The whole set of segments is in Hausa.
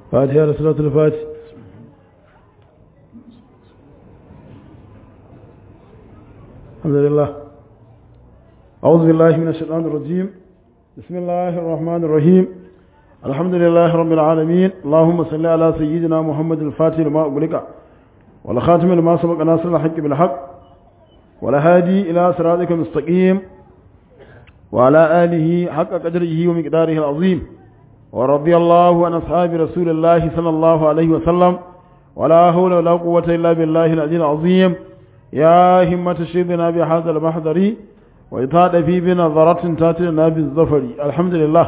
فاتحة لصلاة الفاتح الحمد لله أعوذ بالله من الشيطان الرجيم بسم الله الرحمن الرحيم الحمد لله رب العالمين اللهم صل على سيدنا محمد الفاتح لما أغلق والخاتم لما سبق ناصر الحق بالحق والهادي إلى صراطك المستقيم وعلى آله حق قدره ومقداره العظيم ورضي الله عن أصحاب رسول الله صلى الله عليه وسلم ولا حول ولا قوة إلا بالله العلي العظيم يا همة شيخنا بهذا المحضر وإطاد في بنظرة تاتنا بالظفر الحمد لله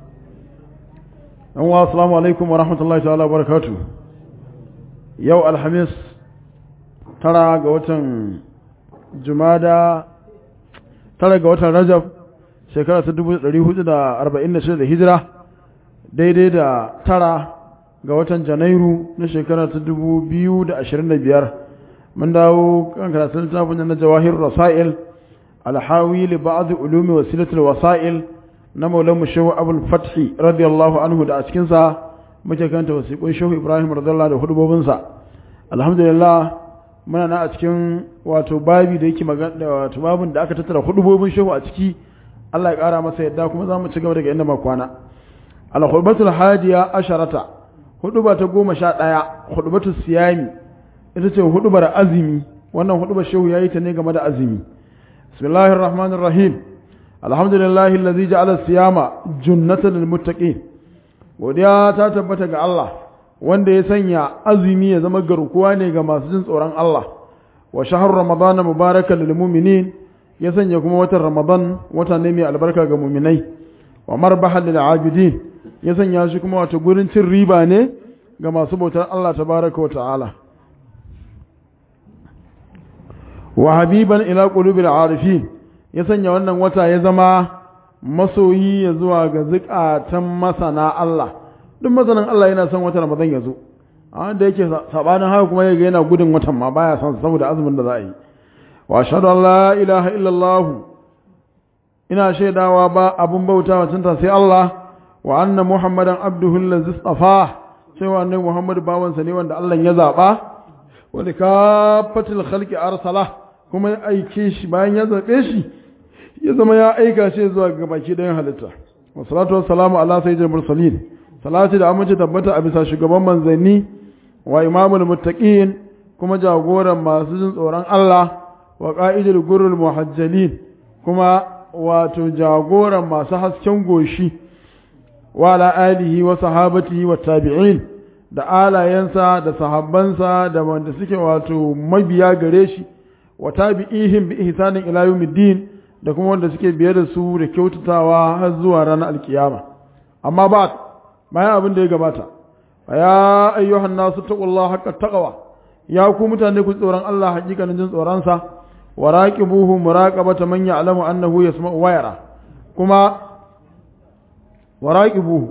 السلام عليكم ورحمة الله تعالى وبركاته يو الحميس ترى قوة جمادة ترى قوة رجب shekara ta 1446 da hijira daidai da tara ga watan janairu na shekara ta 2025 mun dawo kan karatun littafin na jawahir rasail alhawi li ba'd ulumi wasilatul wasail na maulan mu shehu abul fathi radiyallahu anhu da a cikin sa muke kanta wasiqun shehu ibrahim radiyallahu da hudubobin sa alhamdulillah muna na a cikin wato babi da yake magana wato babin da aka tattara hudubobin shehu a ciki Allah ya ƙara masa yadda kuma za mu ci gaba daga inda makwana al-khutbatul hadiya asharata huduba ta goma sha ɗaya hudubatul siyami ita ce hudubar azumi wannan hudubar shehu yayi ta ne game da azumi bismillahir rahmanir rahim alhamdulillahi allazi ja'ala siyama junnatan lil muttaqin godiya ta tabbata ga Allah wanda ya sanya azumi ya zama garkuwa ne ga masu jin tsoron Allah wa shahr ramadana mubarakan lil mu'minin ya sanya kuma watan Ramadan wata ne mai albarka ga muminai wa marbahan lil abidin ya sanya shi kuma wata gurin cin riba ne ga masu bautar Allah tabaraka wa ta'ala wa habiban ila qulubil arifin ya sanya wannan wata ya zama masoyi ya zuwa ga zukatan masana Allah duk masanan Allah yana son watan Ramadan ya zo a da yake sabanin haka kuma yaga yana gudun watan ma baya son saboda azumin da za a yi واشهد ان لا اله الا الله ina shaidawa ba abun bautawa cinta sai Allah wa anna muhammadan abduhu allazi istafa cewa annabi muhammad bawansa ne wanda Allah ya zaba wa likafatil khalqi arsala kuma ya aike shi bayan ya zabe shi ya zama ya aika shi zuwa ga baki ɗayan halitta wa salatu wassalamu ala sayyidil mursalin salati da amince tabbata a bisa shugaban manzanni wa imamul muttaqin kuma jagoran masu jin tsoron Allah wa ƙa'idar gurul muhajjalin kuma wato jagoran masu hasken goshi wa ala alihi wa sahabatihi wa tabi'in da alayensa da sahabbansa da wanda suke wato mabiya gare shi wa tabi'ihim bi ihsanin ila yawmiddin da kuma wanda suke biye da su da kyautatawa har zuwa ranar alkiyama amma ba bayan abin da ya gabata ya ayyuhan nasu taqullaha haqqa taqwa ya ku mutane ku tsoron Allah hakikanin jin tsoron sa وراقبوه مراقبة من يعلم أنه يسمع ويرى كما وراقبوه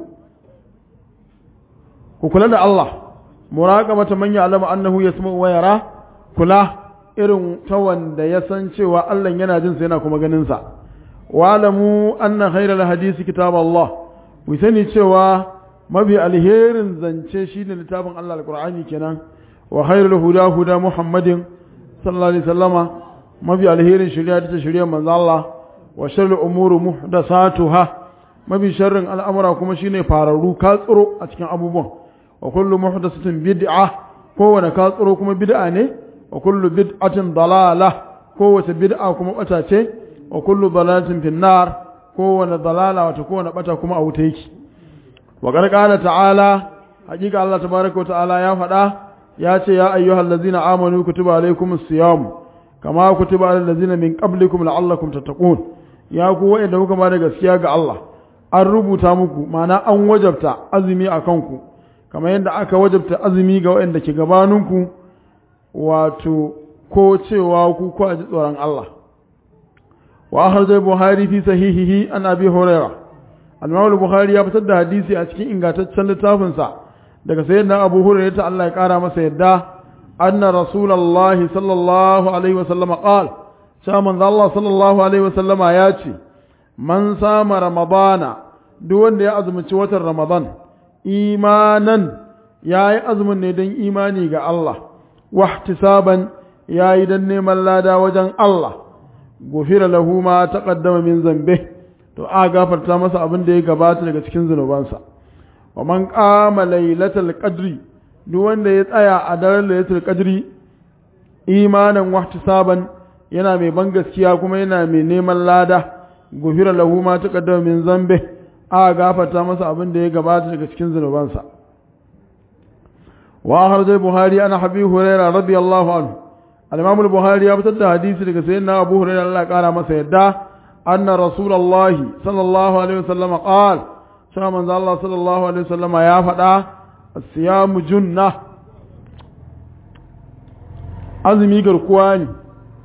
وكلا الله مراقبة من يعلم أنه يسمع ويرى كلا irin ta wanda ya san cewa Allah yana jin sa yana kuma ganin sa wa'lamu anna khayral hadisi kitab Allah ku sani cewa mabi alherin zance shine littafin Allah alqur'ani kenan wa khairul huda huda muhammadin sallallahu alaihi wasallama mafi alherin shirya ta shirya manzo Allah wa sharri umuru muhdathatuha mafi sharrin al'amura kuma shine fararru ka tsiro a cikin abubuwan wa kullu muhdathatin bid'a kowane ka tsiro kuma bid'a ne wa kullu bid'atin dalala kowace bid'a kuma bata ce wa kullu dalalatin fin nar kowane dalala wata kowane bata kuma a wuta yake wa qala ta'ala hakika Allah tabaaraka wa ta'ala ya faɗa ya ce ya ayyuhallazina amanu kutiba alaykumus siyam kama kutiba alal ladzina min qablikum la'allakum tattaqun ya ku wa'anda kuka ba da gaskiya ga Allah an rubuta muku ma'ana an wajabta azumi a kanku kamar yadda aka wajabta azumi ga wa'anda ke gabaninku wato ko cewa ku ku ji tsoron Allah wa akhrajal buhari fi sahihihi an abi hurairah al-imam al-bukhari ya fitar da hadisi a cikin ingantaccen littafinsa daga sayyidina abu hurairah ta Allah ya kara masa yadda أن رسول الله صلى الله عليه وسلم قال شامن الله صلى الله عليه وسلم آياتي من صام رمضان دون يأزم وتر رمضان إيمانا yayi azumin ne don imani ga Allah wahtisaban yayi don neman lada wajen Allah gufira lahu ma taqaddama min zambe to a gafarta masa abin da ya gabata daga cikin zunubansa wa man qama lailatul qadri duk wanda ya tsaya a daren lailatul qadri imanan wahtisaban yana mai ban gaskiya kuma yana mai neman lada gufira lahu ma taqaddama min zambe a gafarta masa abin da ya gabata daga cikin zunubansa wa akhraj al-buhari ana habi hurairah radiyallahu anhu al-imam al-buhari ya fitar da hadisi daga sayyidina abu hurairah Allah ya kara masa yadda anna rasulullahi sallallahu alaihi wasallam qala sai manzo Allah sallallahu alaihi wasallam ya faɗa as-siyamu junna azumi garkuwa ne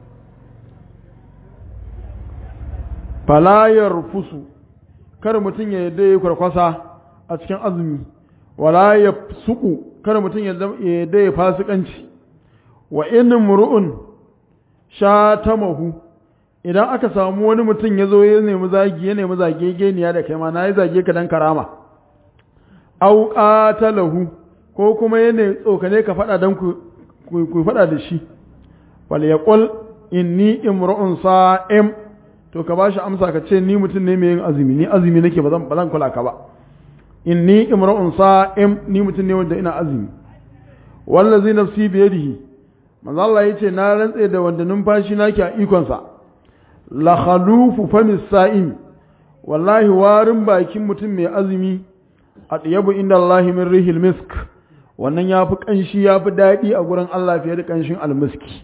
fala yarfusu kar mutum ya yadda ya kwarkwasa a cikin azumi wala ya suku kar mutum ya yadda ya fasikanci wa in mur'un shatamahu idan aka samu wani mutum ya zo ya nemi zagi ya nemi zage geniya da kai ma na yi zage ka dan karama au qatalahu ko kuma ya ne tsokane ka fada dan ku ku fada da shi wal yaqul inni imru'un sa'im to ka bashi amsa ka ce ni mutum ne mai yin azumi ni azumi nake ba zan kula ka ba inni imra'un sa'im ni mutum ne wanda ina azumi wallazi nafsi bi yadihi manzo Allah yace na rantse da wanda numfashi nake a ikon sa la khalufu famis sa'im wallahi warin bakin mutum mai azumi atyabu inda Allah min rihil misk wannan yafi kanshi yafi dadi a gurin Allah fiye da kanshin almiski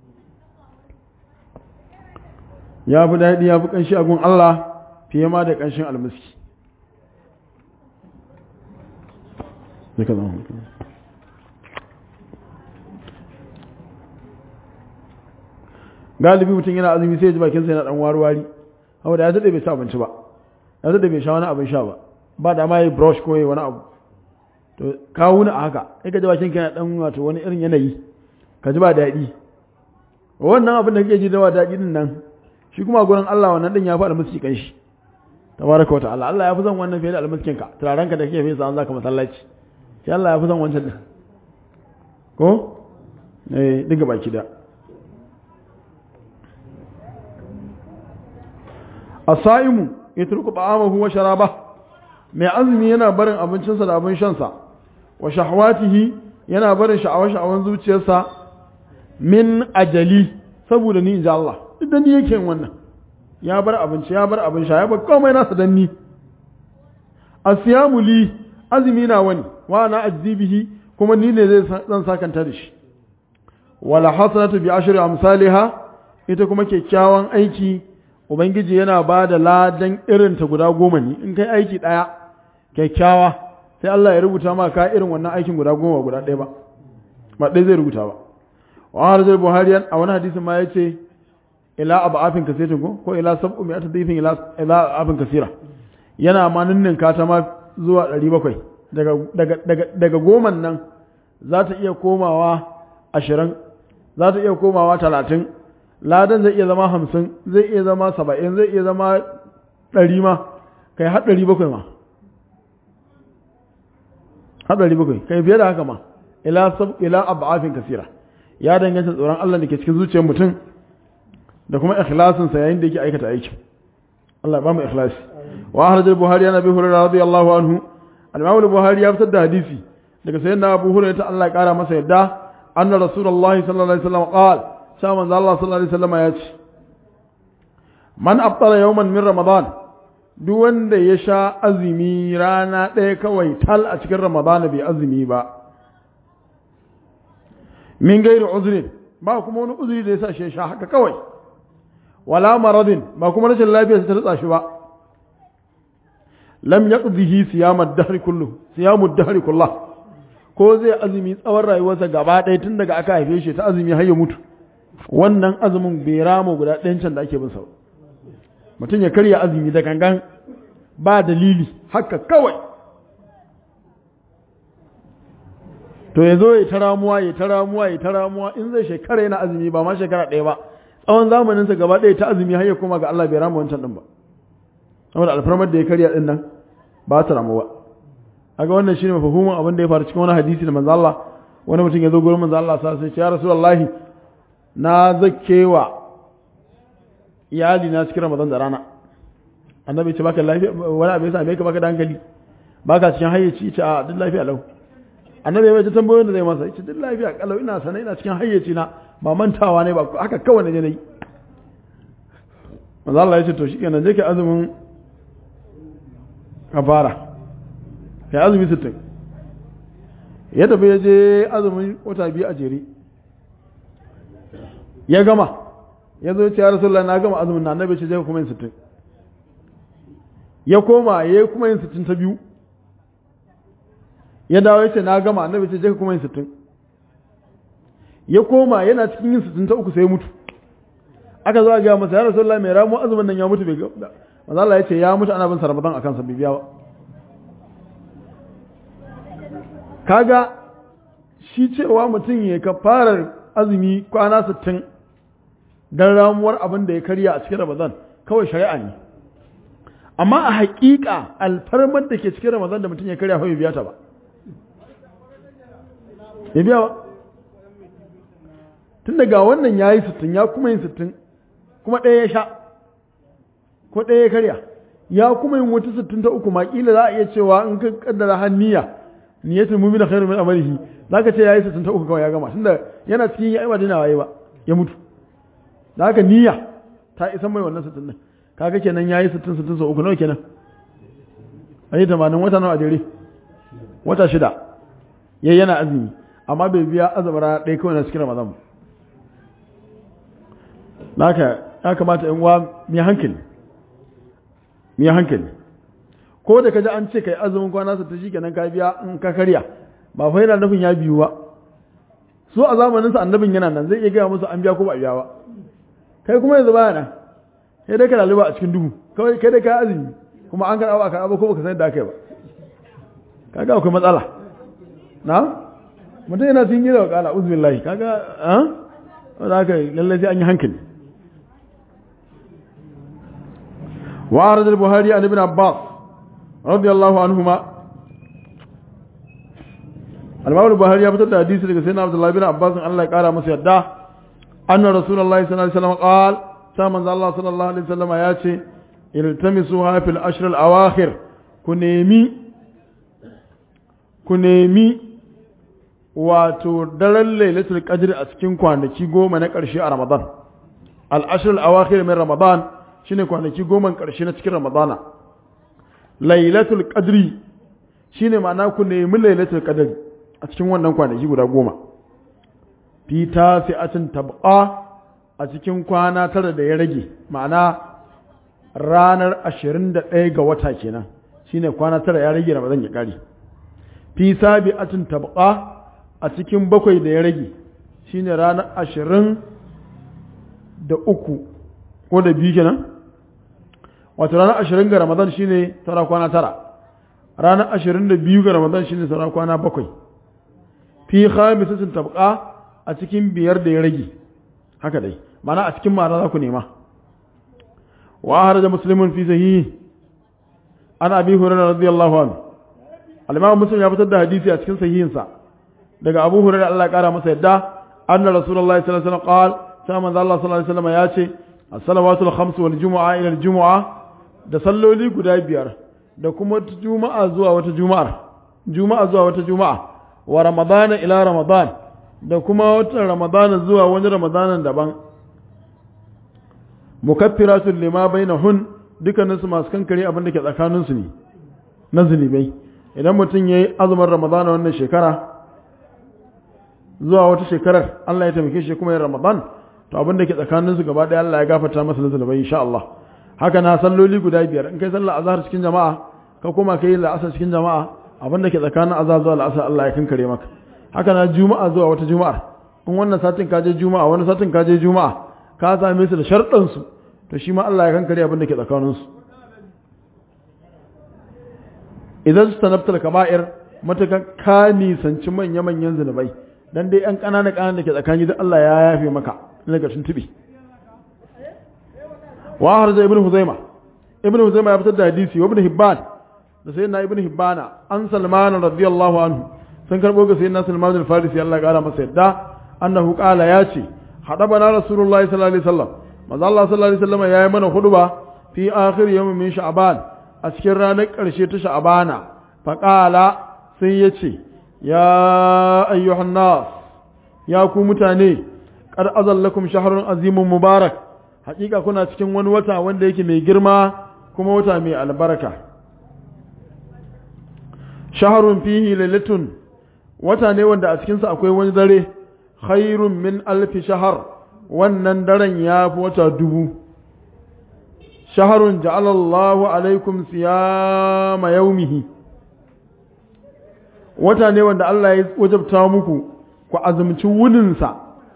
ya fi daɗi ya fi ƙanshi a gun Allah fiye ma da ƙanshin almiski galibi mutum yana azumi sai ya ji bakinsa yana ɗan wari-wari hau da ya daɗe bai sa abinci ba ya daɗe bai sha wani abin sha ba ba da ma yi brush ko yi wani abu to kawo ni a haka sai ka ji bakinka yana ɗan wato wani irin yanayi ka ji ba daɗi wannan abin da kake ji da wa daɗi din nan shi kuma gurin Allah wannan din ya fi almiski kan shi tabaraka wa ta'ala Allah ya fi son wannan fiye da almiskin ka turaren ka da kake fesa an zaka masallaci shi Allah ya fi son wancan din ko eh diga baki da asaimu yatruku ta'amahu wa sharaba mai azumi yana barin abincinsa da abin shansa wa shahwatihi yana barin sha'awa-sha'awan zuciyarsa min ajali saboda ni inji Allah idan ni yake wannan ya bar abinci ya bar abin sha ya bar komai nasa dan ni asiyamu li azumi na wani wa na ajzibihi kuma ni ne zai zan sakanta da shi wala hasanatu bi ashri amsalha ita kuma kyakkyawan aiki ubangiji yana ba da ladan irin ta guda goma ne in kai aiki daya kyakkyawa sai Allah ya rubuta ma ka irin wannan aikin guda goma guda ɗaya ba ba ɗaya zai rubuta ba wa harzar buhari a wani hadisin ma ya ce ila abu afin kasirin ko ko ila sab'u mai atadifin ila ila afin kasira yana ma ninninka ta ma zuwa 700 daga daga daga daga goman nan za ta iya komawa 20 za ta iya komawa 30 ladan zai iya zama 50 zai iya zama 70 zai iya zama 100 ma kai har 700 ma har 700 kai fiye da haka ma ila sab ila ab'afin kasira ya danganta tsoron Allah da ke cikin zuciyar mutum da kuma ikhlasinsa yayin da yake aikata aikin Allah ya ba mu ikhlasi wa akhraj al-buhari an abi hurairah radiyallahu anhu al-imam al-buhari ya fitar da hadisi daga sayyidina abu hurairah ta Allah ya kara masa yadda anna rasulullah sallallahu alaihi wasallam qala sha manzo Allah sallallahu alaihi wasallam ya ce man abtala yawman min ramadan duk wanda ya sha azumi rana ɗaya kawai tal a cikin ramadan bai azumi ba min gairi uzrin ba kuma wani uzuri da ya sa shi sha haka kawai wala maradin ba kuma rashin lafiya ta rutsa shi ba lam yaqdihi siyamad dahr kullu siyamud dahr kullah ko zai azumi tsawon rayuwarsa gaba ɗaya tun daga aka haife shi ta azumi har ya mutu wannan azumin bai rama guda ɗayan can da ake bin sa mutum ya karya azumi da gangan ba dalili haka kawai to ya zo ya ta ramuwa ya ta ramuwa ya ta ramuwa in zai shekara yana azumi ba ma shekara ɗaya ba tsawon zamaninsa gaba ɗaya ta azumi har ya koma ga Allah bai rama wancan ɗin ba saboda alfarmar da ya karya ɗin nan ba ta ramu ba kaga wannan shine mafhumin abin da ya faru cikin wani hadisi da manzo Allah wani mutum ya zo gurin manzo Allah sai ya ce ya rasulullahi na zakkewa iyali na cikin Ramadan da rana annabi ce baka lafiya wani abu yasa me ka baka da hankali baka cikin hayyaci ce a duk lafiya lau annabi ya mai tambayoyin da zai masa yace duk lafiya kalau ina sana ina cikin hayyaci na ba mantawa ne ba haka kawai na je nayi manzo Allah ya ce to shikenan je ka azumin kafara kai azumi 60 ya tafi ya je azumin wata biyu a jere ya gama ya zo ya ce ya rasulullah na gama azumin na annabi ce je kuma yin 60 ya koma ya yi kuma yin 60 ta biyu ya dawo ya ce na gama annabi ce je kuma yin 60 ya koma yana cikin yin 60 ta uku sai ya mutu aka zo a ga masa ya rasulullah mai ramu azumin nan ya mutu bai ga manzo Allah ya ce ya mutu ana bin sa Ramadan akan sa bibiya ba kaga shi cewa mutum ya kafarar azumi kwana 60 dan ramuwar abin da ya karya a cikin Ramadan kawai shari'a ne amma a haƙiƙa alfarmar da ke cikin Ramadan da mutum ya karya fa bai biya ta ba bai biya ba tun daga wannan ya yi 60 ya kuma yin 60 kuma ɗaya ya sha ko ɗaya ya karya ya kuma yin wata 60 ta uku ma kila za a iya cewa in ka kaddara hanniya niyatul mu'mina khairu min amalihi zaka ce yayi 60 ta uku kawai ya gama tunda yana cikin yayi ba dina waye ba ya mutu da haka niyya ta isa mai wannan 60 din kaga kenan yayi 60 60 sau uku nawa kenan ayi 80 wata nawa a jere wata shida yayi yana azumi amma bai biya azumara ɗaya kawai na cikin ramadan ba haka ya kamata in wa mai hankali mai hankali ko da kaji an ce kai azumin kwana sa ta shi kenan ka biya in ka karya ba fa yana nufin ya biyu ba so a zamanin sa annabin yana nan zai iya gaya musu an biya ko ba biya ba kai kuma yanzu baya nan sai dai ka laluba a cikin duhu kawai kai dai ka azumi kuma an karɓa ba karɓa ko baka san da aka yi ba kaga akwai matsala na mutum yana cikin gida wa kala uzbillahi kaga ah wanda aka lallai sai an yi hankali وعرض البخاري عن ابن عباس رضي الله عنهما الإمام البخاري يفتح حديث لك سيدنا عبد الله بن عباس أن الله قال مسيح دا أن رسول الله صلى الله عليه وسلم قال سامن الله صلى الله عليه وسلم ياتي التمسوها في الأشهر الأواخر كنيمي كنيمي wato daren lailatul qadr a cikin kwanaki goma na ƙarshe a Ramadan al-ashr al-awakhir min Ramadan shine kwanaki goma ƙarshe na cikin ramadana lailatul qadri shine ma'ana ku nemi lailatul qadri a cikin wannan kwanaki guda goma fi tasi'atin tabqa a cikin kwana tara da ya rage ma'ana ranar 21 ga wata kenan shine kwana tara ya rage ramadan ya kare fi sabi'atin tabqa a cikin bakwai da ya rage shine ranar 20 da uku ko da biyu kenan wato ranar ashirin ga ramadan shine tara kwana tara ranar ashirin da biyu ga ramadan shine tara kwana bakwai fi khamisatin tabqa a cikin biyar da ya rage haka dai mana a cikin mara za ku nema wa haraja muslimun fi sahihi ana abi hurairah radiyallahu anhu al-imam muslim ya fitar da hadisi a cikin sahihinsa daga abu hurairah Allah ya kara masa yadda anna rasulullahi sallallahu alaihi wasallam qala sai manzo Allah sallallahu alaihi wasallam ya ce as-salawatul khams wal jumu'a ila al-jumu'a da salloli guda biyar da kuma juma'a zuwa wata juma'ar juma'a zuwa wata juma'a wa ramadana ila ramadan da kuma wata ramadana zuwa wani ramadanan daban mukaffiratun lima bainahun dukkanin su masu kankare abin da ke tsakanin su ne na zunubai idan mutum yayi azumin ramadana wannan shekara zuwa wata shekarar Allah ya taimake shi kuma yin ramadan to abin da ke tsakanin su gaba ɗaya Allah ya gafarta masa zunubai insha Allah haka na salloli guda biyar in kai sallar azhar cikin jama'a ka koma kai la'asar cikin jama'a abin da ke tsakanin azhar zuwa la'asar Allah ya kankare maka haka na juma'a zuwa wata juma'ar in wannan satin ka je juma'a wani satin ka je juma'a ka same su da sharɗan su to shi ma Allah ya kankare abin da ke tsakanin su idan su tanabtar kaba'ir matakan ka nisanci manya-manyan zunubai dan dai yan ƙananan ƙananan da ke tsakani da Allah ya yafe maka daga tuntuɓe wa harza ibn huzaima ibn huzaima ya fitar da hadisi wa ibn hibban da sayyidina ibn hibbana an salman radiyallahu anhu sun karbo ga sayyidina salman al-farisi Allah ya kara masa yadda annahu qala ya ce hadabana rasulullahi sallallahu alaihi wasallam manzo Allah sallallahu alaihi wasallam yayi mana huduba fi akhir yawmin min sha'ban a cikin ranar karshe ta sha'bana fa qala sai yace ya ayyuhan nas ya ku mutane qad azallakum shahrun azimun mubarak hakika kuna cikin wani wata wanda yake mai girma kuma wata mai albarka shaharun fihi lailatun wata ne wanda a cikinsa akwai wani dare khairun min alfi shahar wannan daren ya fi wata dubu shaharun ja'alallahu alaikum siyama yaumihi wata ne wanda Allah ya wajabta muku ku azumci wuninsa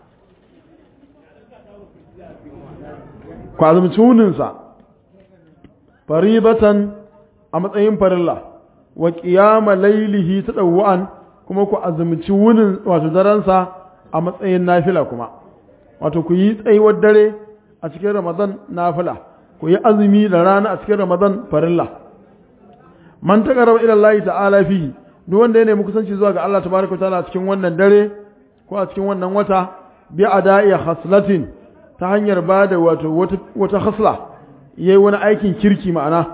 ku azumci wuninsa faribatan a matsayin farilla wa qiyama lailihi tadawwan kuma ku azumci wunin wato daransa a matsayin nafila kuma wato ku yi tsayuwar dare a cikin ramadan nafila ku yi azumi da rana a cikin ramadan farilla man taqarraba ila Allah ta'ala fi duk wanda ya nemi kusanci zuwa ga Allah tabaraka ta'ala a cikin wannan dare ko a cikin wannan wata bi ada'i haslatin ta hanyar bada wato wata hasla yayi wani aikin kirki ma'ana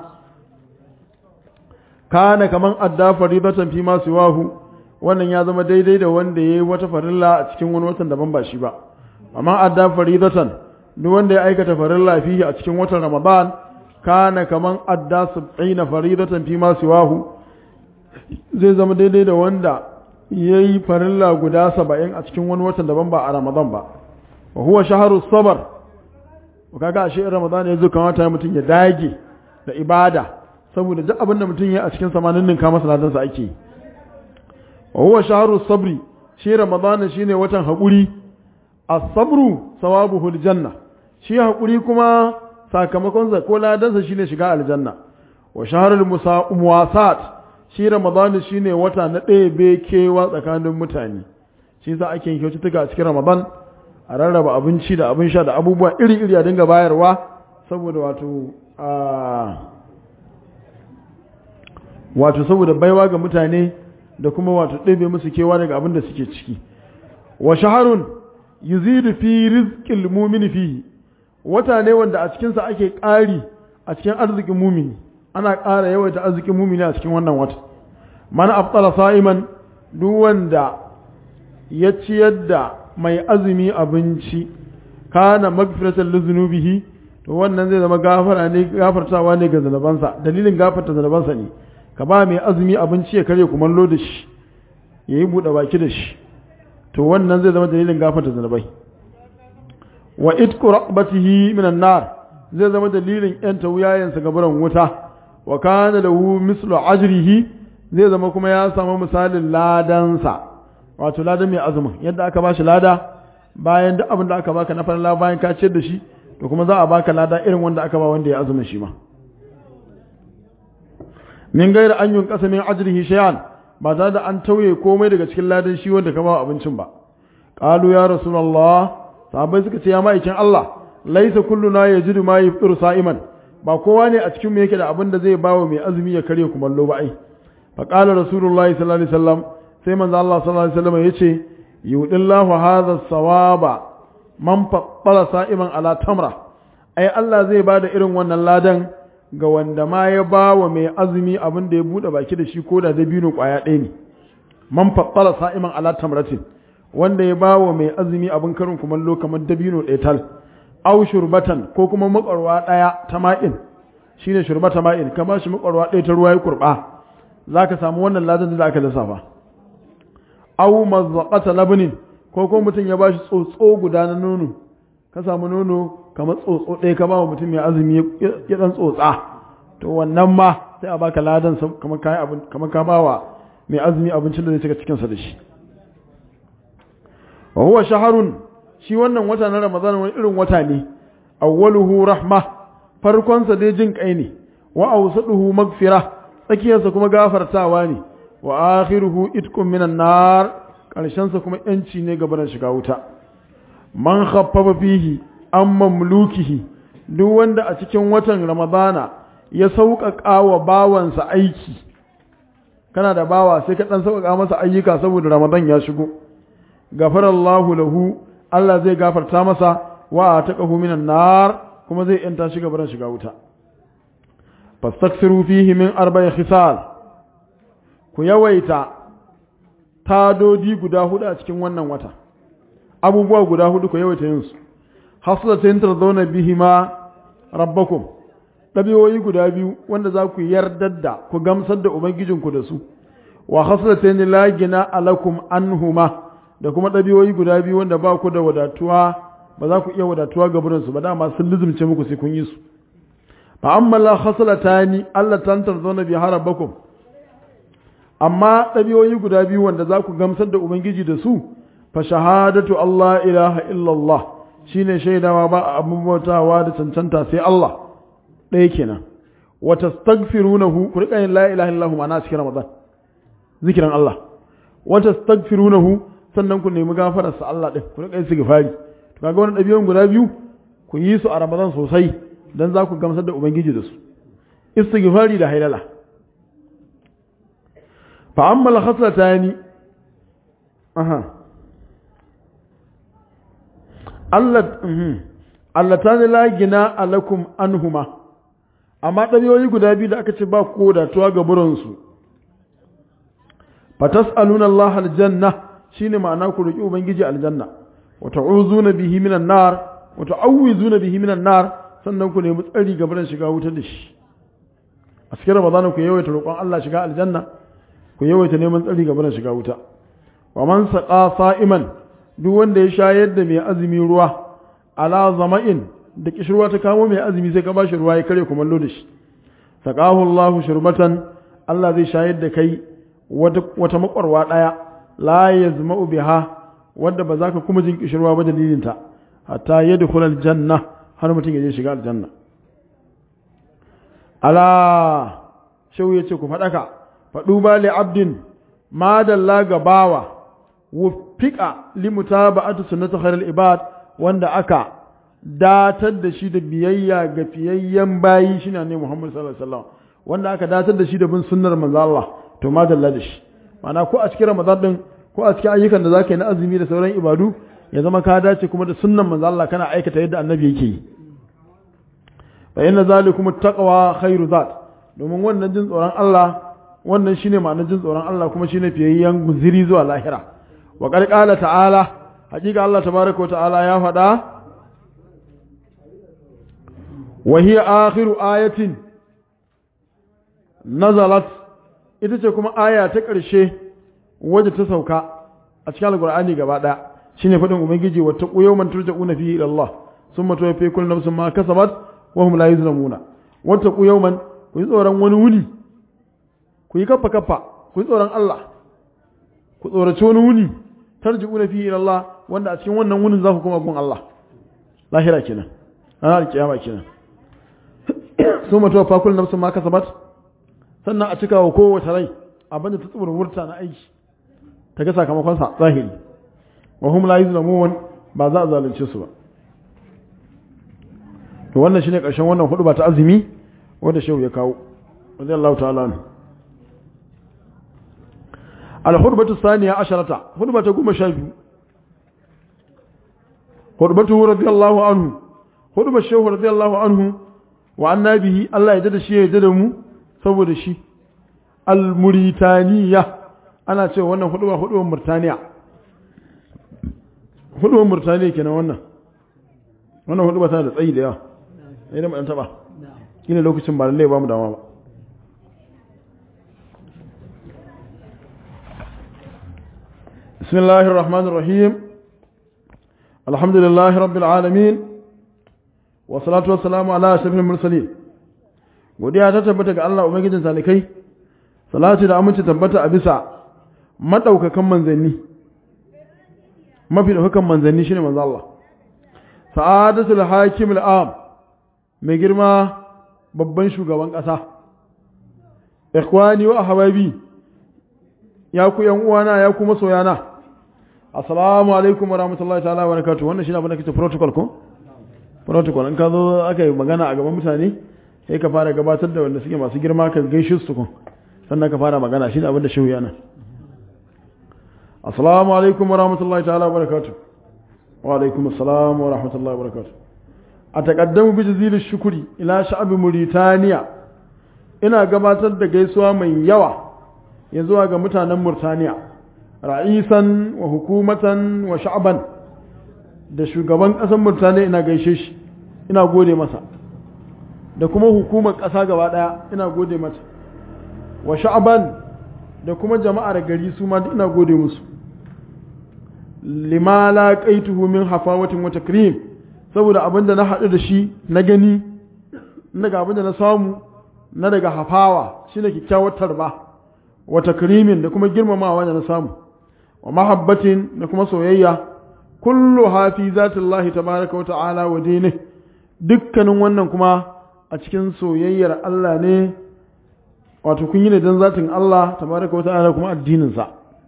kana kaman adda faridatan fi ma siwahu wannan ya zama daidai da wanda yayi wata farilla a cikin wani watan daban ba shi ba amma adda faridatan duk wanda ya aikata farilla fihi a cikin watan ramadan kana kaman adda sab'ina faridatan fi ma siwahu zai zama daidai da wanda yayi farilla guda saba'in a cikin wani watan daban ba a ramadan ba wa huwa shahru sabr kaga ashe ramadan ya zo kamata mutum ya dage da ibada saboda duk abin da mutum ya a cikin samanin ninka masa ladansa ake yi wa huwa shahru sabri shi ramadana shine watan haƙuri as-sabru sawabuhu al-janna shi haƙuri kuma sakamakon sa ko ladansa shine shiga aljanna wa shahrul muwasat shi ramadana shine wata na ɗebe kewa tsakanin mutane shi yasa ake yin kyaututtuka a cikin ramadan a rarraba abinci da abin sha da abubuwa iri-iri a dinga bayarwa saboda wato wato saboda baiwa ga mutane da kuma wato ɗebe musu kewa daga abin da suke ciki wa shaharun yuzidu fi rizqil mu'mini fihi wata ne wanda a cikin sa ake ƙari a cikin arzikin mumini ana ƙara yawaita arzikin mumini a cikin wannan wata man aftara sa'iman duk wanda ya ciyar da mai azumi abinci kana magfiratan lizunubihi to wannan zai zama gafara ne gafartawa ne ga zanabansa dalilin gafarta zanabansa ne ka ba mai azumi abinci ya karya kumallo da shi ya yi buɗe baki da shi to wannan zai zama dalilin gafarta zanabai wa itku raqbatihi minan nar zai zama dalilin yanta wuyayensa ga buran wuta wa kana lahu mislu ajrihi zai zama kuma ya samu misalin ladansa wato ladan mai azumin yadda aka bashi lada bayan duk abin da aka baka na farla bayan ka ciyar da shi to kuma za a baka lada irin wanda aka ba wanda ya azumin shi ma min gaira an yun kasa min ajrihi shay'an ba tare da an tauye komai daga cikin ladan shi wanda ka ba abincin ba qalu ya rasulullah sahabbai suka ce ya ma'aikin Allah laisa kulluna yajidu ma yafṭiru sa'iman ba kowa ne a cikin mu yake da abin da zai bawa mai azumi ya karya kumallo ba ai fa qala rasulullahi sallallahu alaihi wasallam sai manzo Allah sallallahu alaihi wasallam yace yudillahu hadha sawaba man fattala sa'iman ala tamra ai Allah zai bada irin wannan ladan ga wanda ma ya bawa mai azumi abin da ya bude baki da shi ko da dabino kwaya ɗaya ne man fattala sa'iman ala tamratin wanda ya bawa mai azumi abin karin kumallo kamar dabino ɗaya tal au shurbatan ko kuma makwarwa ɗaya ta ma'in shine shurbata ma'in kamar shi makwarwa ɗaya ta ruwa ya kurɓa za ka samu wannan ladan da aka lissafa au mazzaqata labnin ko ko mutum ya bashi tsotso guda na nono ka samu nono kamar tsotso ɗaya ka ba mutum ya azumi ya dan tsotsa to wannan ma sai a baka ladan kamar kai abin kamar ka bawa mai azumi abincin da zai cika cikin sa da shi wa huwa shaharun shi wannan wata na Ramadan wani irin wata ne awwaluhu rahma farkon sa dai jin kai ne wa awsaduhu magfira tsakiyarsa kuma gafartawa ne wa akhiruhu itqun minan nar karshen sa kuma yanci ne gaban shiga wuta man khaffafa fihi an mamlukihi duk wanda a cikin watan ramadana ya sauƙaƙa wa bawansa aiki kana da bawa sai ka ɗan sauƙaƙa masa ayyuka saboda ramadan ya shigo gafarallahu lahu Allah zai gafarta masa wa ta ƙahu minan nar kuma zai yanta shiga baran shiga wuta fastaksiru fihi min arba'i khisal ku yawaita tadodi guda hudu a cikin wannan wata abubuwa guda hudu ku yawaita yin su haslatin tarzauna bihi ma rabbakum ɗabi'o'i guda biyu wanda za ku yardar da ku gamsar da ubangijinku da su wa haslatin la gina alakum anhuma da kuma ɗabi'o'i guda biyu wanda ba ku da wadatuwa ba za ku iya wadatuwa ga burinsu ba dama sun lizumce muku sai kun yi su fa amma la khaslatani Allah tantar zauna bi harabakum amma ɗabi'o'i guda biyu wanda za ku gamsar da ubangiji da su fa shahadatu Allah ilaha illallah shine shaidawa ba abin bautawa da cancanta sai Allah ɗaya kenan wa tastaghfirunahu ku rika yin la ilaha illallah ma'ana cikin Ramadan zikiran Allah wa tastaghfirunahu sannan ku nemi gafarar sa Allah din ku rika yin istighfari to kaga wannan ɗabi'un guda biyu ku yi su a Ramadan sosai dan za ku gamsar da ubangiji da su istighfari da hailala fa amma al-khaslatani aha Allah Allah ta la gina alakum anhuma amma ɗabi'o'i guda biyu da aka ce ba ko da tuwa ga buransu fatas'aluna Allah aljanna shine ma'ana ku roki ubangiji aljanna wa ta'uzuna bihi minan nar wa ta'awizuna bihi minan nar sannan ku nemi tsari ga buran shiga wuta da shi a cikin Ramadan ku yawaita roƙon Allah shiga aljanna ku yawaita neman tsari ga buran shiga wuta wa man saqa sa'iman duk wanda ya shayar da mai azumi ruwa ala zama'in da kishirwa ta kamo mai azumi sai ka bashi ruwa ya kare kumallo da shi saqahu Allahu shurbatan Allah zai shayar da kai wata makwarwa daya la yazma'u biha wanda ba za ka kuma jin kishirwa ba dalilin ta hatta yadkhul aljanna har mutum ya je shiga aljanna ala shau yace ku fadaka fadu ba li abdin madalla ga bawa wuffiqa limutaba'ati sunnati khairil ibad wanda aka datar da shi da biyayya ga fiyayyen bayi shine ne Muhammad sallallahu alaihi wasallam wanda aka datar da shi da bin sunnar manzo Allah to madalla da shi mana ko a cikin Ramadan din ko a cikin ayyukan da zaka yi na azumi da sauran ibadu ya zama ka dace kuma da sunnan manzo Allah kana aikata yadda annabi yake yi fa inna zalikum taqwa khairu zat domin wannan jin tsoron Allah wannan shine ma'anar jin tsoron Allah kuma shine fiyayyen guziri zuwa lahira wa qala ta'ala hakika Allah tabaraka ta'ala ya faɗa wa hiya akhiru ayatin nazalat ita ce kuma aya ta ƙarshe wadda ta sauka a cikin alqur'ani gaba ɗaya shine faɗin ubangiji wa taqu yawman turja'una fihi ila Allah thumma tuwaffi kullu nafsin ma kasabat wa hum la yuzlamuna wa taqu yawman ku yi tsoron wani wuni ku yi kaffa kaffa ku yi tsoron Allah ku tsoraci wani wuni tarji'una fihi ila Allah wanda a cikin wannan wunin za ku koma gun Allah lahira kenan ranar kiyama kenan su mutuwa fakul nafsu ma kasabat sannan a cika wa kowace rai abinda ta tsibir wurta na aiki ta ga sakamakon sa zahiri wa hum la yuzlamun ba za a zalunce su ba to wannan shine karshen wannan hudu ba ta azumi wanda shehu ya kawo radiyallahu ta'ala anhu الحربة الثانية عشرة حربة قوم شايفه حربته رضي الله عنه حربة الشيخ رضي الله عنه وعن به الله يجد الشيء يجدمه سوى الشيء المريتانية أنا سوى وانا حربة حربة مرتانية حربة مرتانية كنا وانا وانا حربة ثالث أي ليه أين ما أنتبه ina lokacin ba lallai ba mu dama ba بسم الله الرحمن الرحيم الحمد لله رب العالمين والصلاة والسلام على أشرف المرسلين godiya ta tabbata ga Allah ubangijin salikai salati da aminci tabbata a bisa madaukakan manzanni mafi daukakan manzanni shine manzo Allah sa'adatul hakim al'am mai girma babban shugaban kasa ikhwani wa ahbabi ya ku yan uwana ya ku masoyana assalamu alaikum wa rahmatullahi ta'ala wa barakatuh wannan shine abin da kace protocol ko protocol in ka zo aka yi magana a gaban mutane sai ka fara gabatar da wanda suke masu girma ka gaishe su kun sannan ka fara magana shine abin da shehu yana assalamu alaikum wa rahmatullahi ta'ala wa barakatuh wa alaikum assalam wa rahmatullahi wa barakatuh a taqaddamu bi jazil shukri ila sha'ab Mauritania ina gabatar da gaisuwa mai yawa ya zuwa ga mutanen Murtaniya ra'isan wa hukumatan wa sha'ban da shugaban ƙasar Murtaniya ina gaishe shi ina gode masa da kuma hukumar ƙasa gaba ɗaya ina gode mata wa sha'ban da kuma jama'ar gari su ma ina gode musu lima laqaituhu min hafawatin wa takrim saboda abinda na haɗu da shi na gani daga abinda na samu na daga hafawa shine kyakkyawar tarba wa takrimin da kuma girmamawa da na samu wa mahabbatin da kuma soyayya kullu hafi zatillahi tabaraka wa ta'ala wa dinihi dukkanin wannan kuma a cikin soyayyar Allah ne wato kun yi ne don zatin Allah tabaraka wa ta'ala kuma addininsa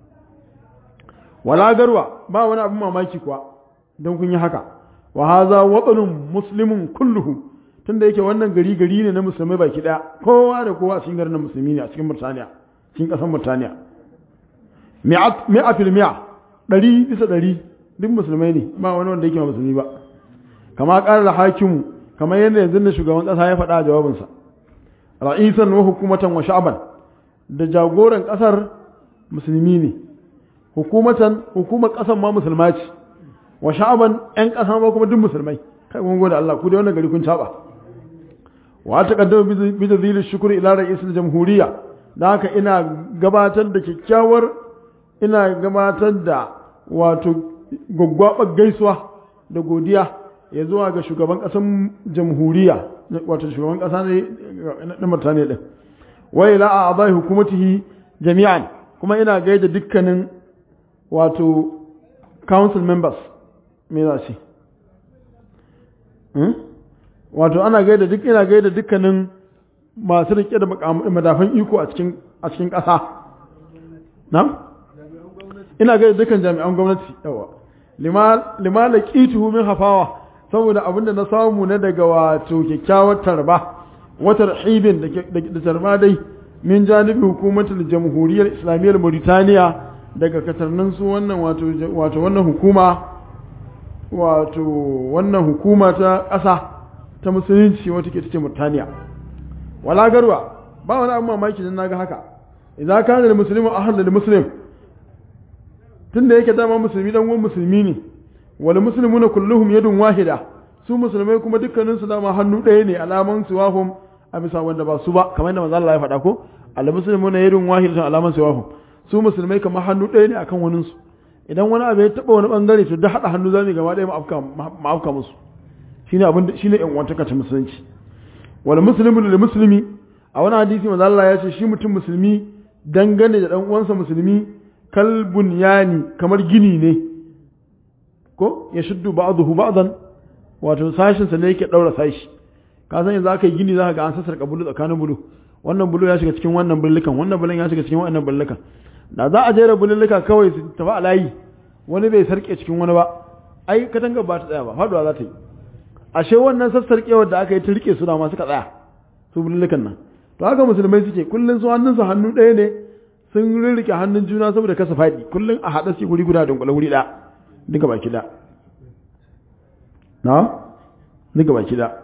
wala garwa ba wani abin mamaki kuwa don kun yi haka wa haza watsanun muslimin kulluhu tunda yake wannan gari gari ne na musulmai baki daya kowa da kowa a cikin garin musulmi ne a cikin Murtaniya cikin kasar Murtaniya mi'a fil mi'a ɗari bisa ɗari duk musulmai ne ba wani wanda yake ba musulmi ba kama ƙarar da hakimu kamar yadda yanzu da shugaban ƙasa ya faɗa a jawabinsa ra'isan wa hukumatan wa sha'ban da jagoran ƙasar musulmi ne hukumatan hukumar ƙasar ma musulma ce wa sha'ban ƴan ƙasa ma kuma duk musulmai kai mun gode Allah ku da wannan gari kun caba wa ta kaddama bi dalilin shukri ila ra'isul jamhuriya da haka ina gabatar da kyakkyawar ina gabatar da wato gwaggwabar gaisuwa da godiya ya zuwa ga shugaban ƙasar jamhuriya wato shugaban ƙasa ne na Murtaniya din wa ila a'dai hukumatihi jami'an kuma ina gaida dukkanin wato council members me za shi wato ana gaida duk ina gaida dukkanin masu rike da madafan iko a cikin a cikin ƙasa na ina gaida dukkan jami'an gwamnati yawa lima laqituhu min hafawa saboda abinda na samu na daga wato kyakkyawar tarba wata hibin da tarba dai min janibi hukumatul jamhuriyar islamiyyar Mauritania daga katarnin su wannan wato wato wannan hukuma wato wannan hukuma ta ƙasa ta musulunci wata ke take Mauritania wala garwa ba wani abu mamaki dan naga haka idan kana da muslimu ahad da muslim tunda yake dama musulmi dan uwan musulmi ne wal muslimuna kulluhum yadun wahida su musulmai kuma dukkanin su dama hannu ɗaya ne alaman siwahum a bisa wanda ba su ba kamar yadda manzo Allah ya faɗa ko al muslimuna yadun wahida alaman siwahum su musulmai kamar hannu ɗaya ne akan wanin su idan wani abu ya taba wani bangare to da hada hannu zamu gaba ɗaya mu afka musu shine abin shine yan wantaka ta musulunci wal muslimu lil muslimi a wani hadisi manzo Allah ya ce shi mutum musulmi dangane da dan uwansa musulmi kalbun yani kamar gini ne ko ya shuddu ba'dahu ba'dan wato sashin sa ne yake daura sashi ka san yanzu aka yi gini zaka ga an sassarka bulu tsakanin bulu wannan bulu ya shiga cikin wannan bullukan wannan bulun ya shiga cikin wannan bullukan da za a jera bululluka kawai su tafi a layi wani bai sarke cikin wani ba ai katanga ba ta tsaya ba faduwa za ta yi ashe wannan sassarkewar da aka yi ta rike su da masu ka tsaya su bulullukan nan to haka musulmai suke kullun su hannunsu hannu ɗaya ne sun rirrike hannun juna saboda kasa faɗi kullum a haɗa su guri guda dunkule wuri ɗaya duka baki da na duka baki da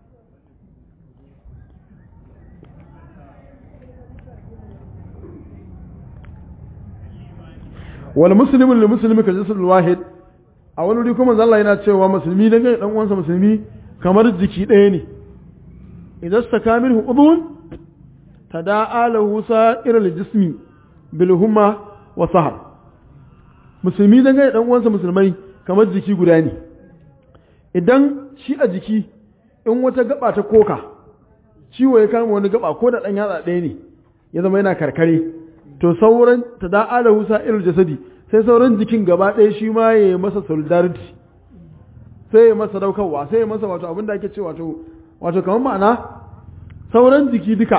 wal muslimin lil muslimi ka jasad wahid a wani wuri kuma Allah yana cewa musulmi dan dan uwansa musulmi kamar jiki ɗaya ne idan staka minhu udhun tada'a lahu sa'irul jismi bilhumma wa sahar musulmi dangane dan uwansa musulmai kamar jiki guda ne idan shi a jiki in wata gaba ta koka ciwo ya kama wani gaba ko da dan yatsa ɗaya ne ya zama yana karkare to sauran ta da ala husa ilal jasadi sai sauran jikin gaba ɗaya shi ma ya yi masa solidarity sai ya masa daukarwa sai ya masa wato abin da ake ce wato wato kamar ma'ana sauran jiki duka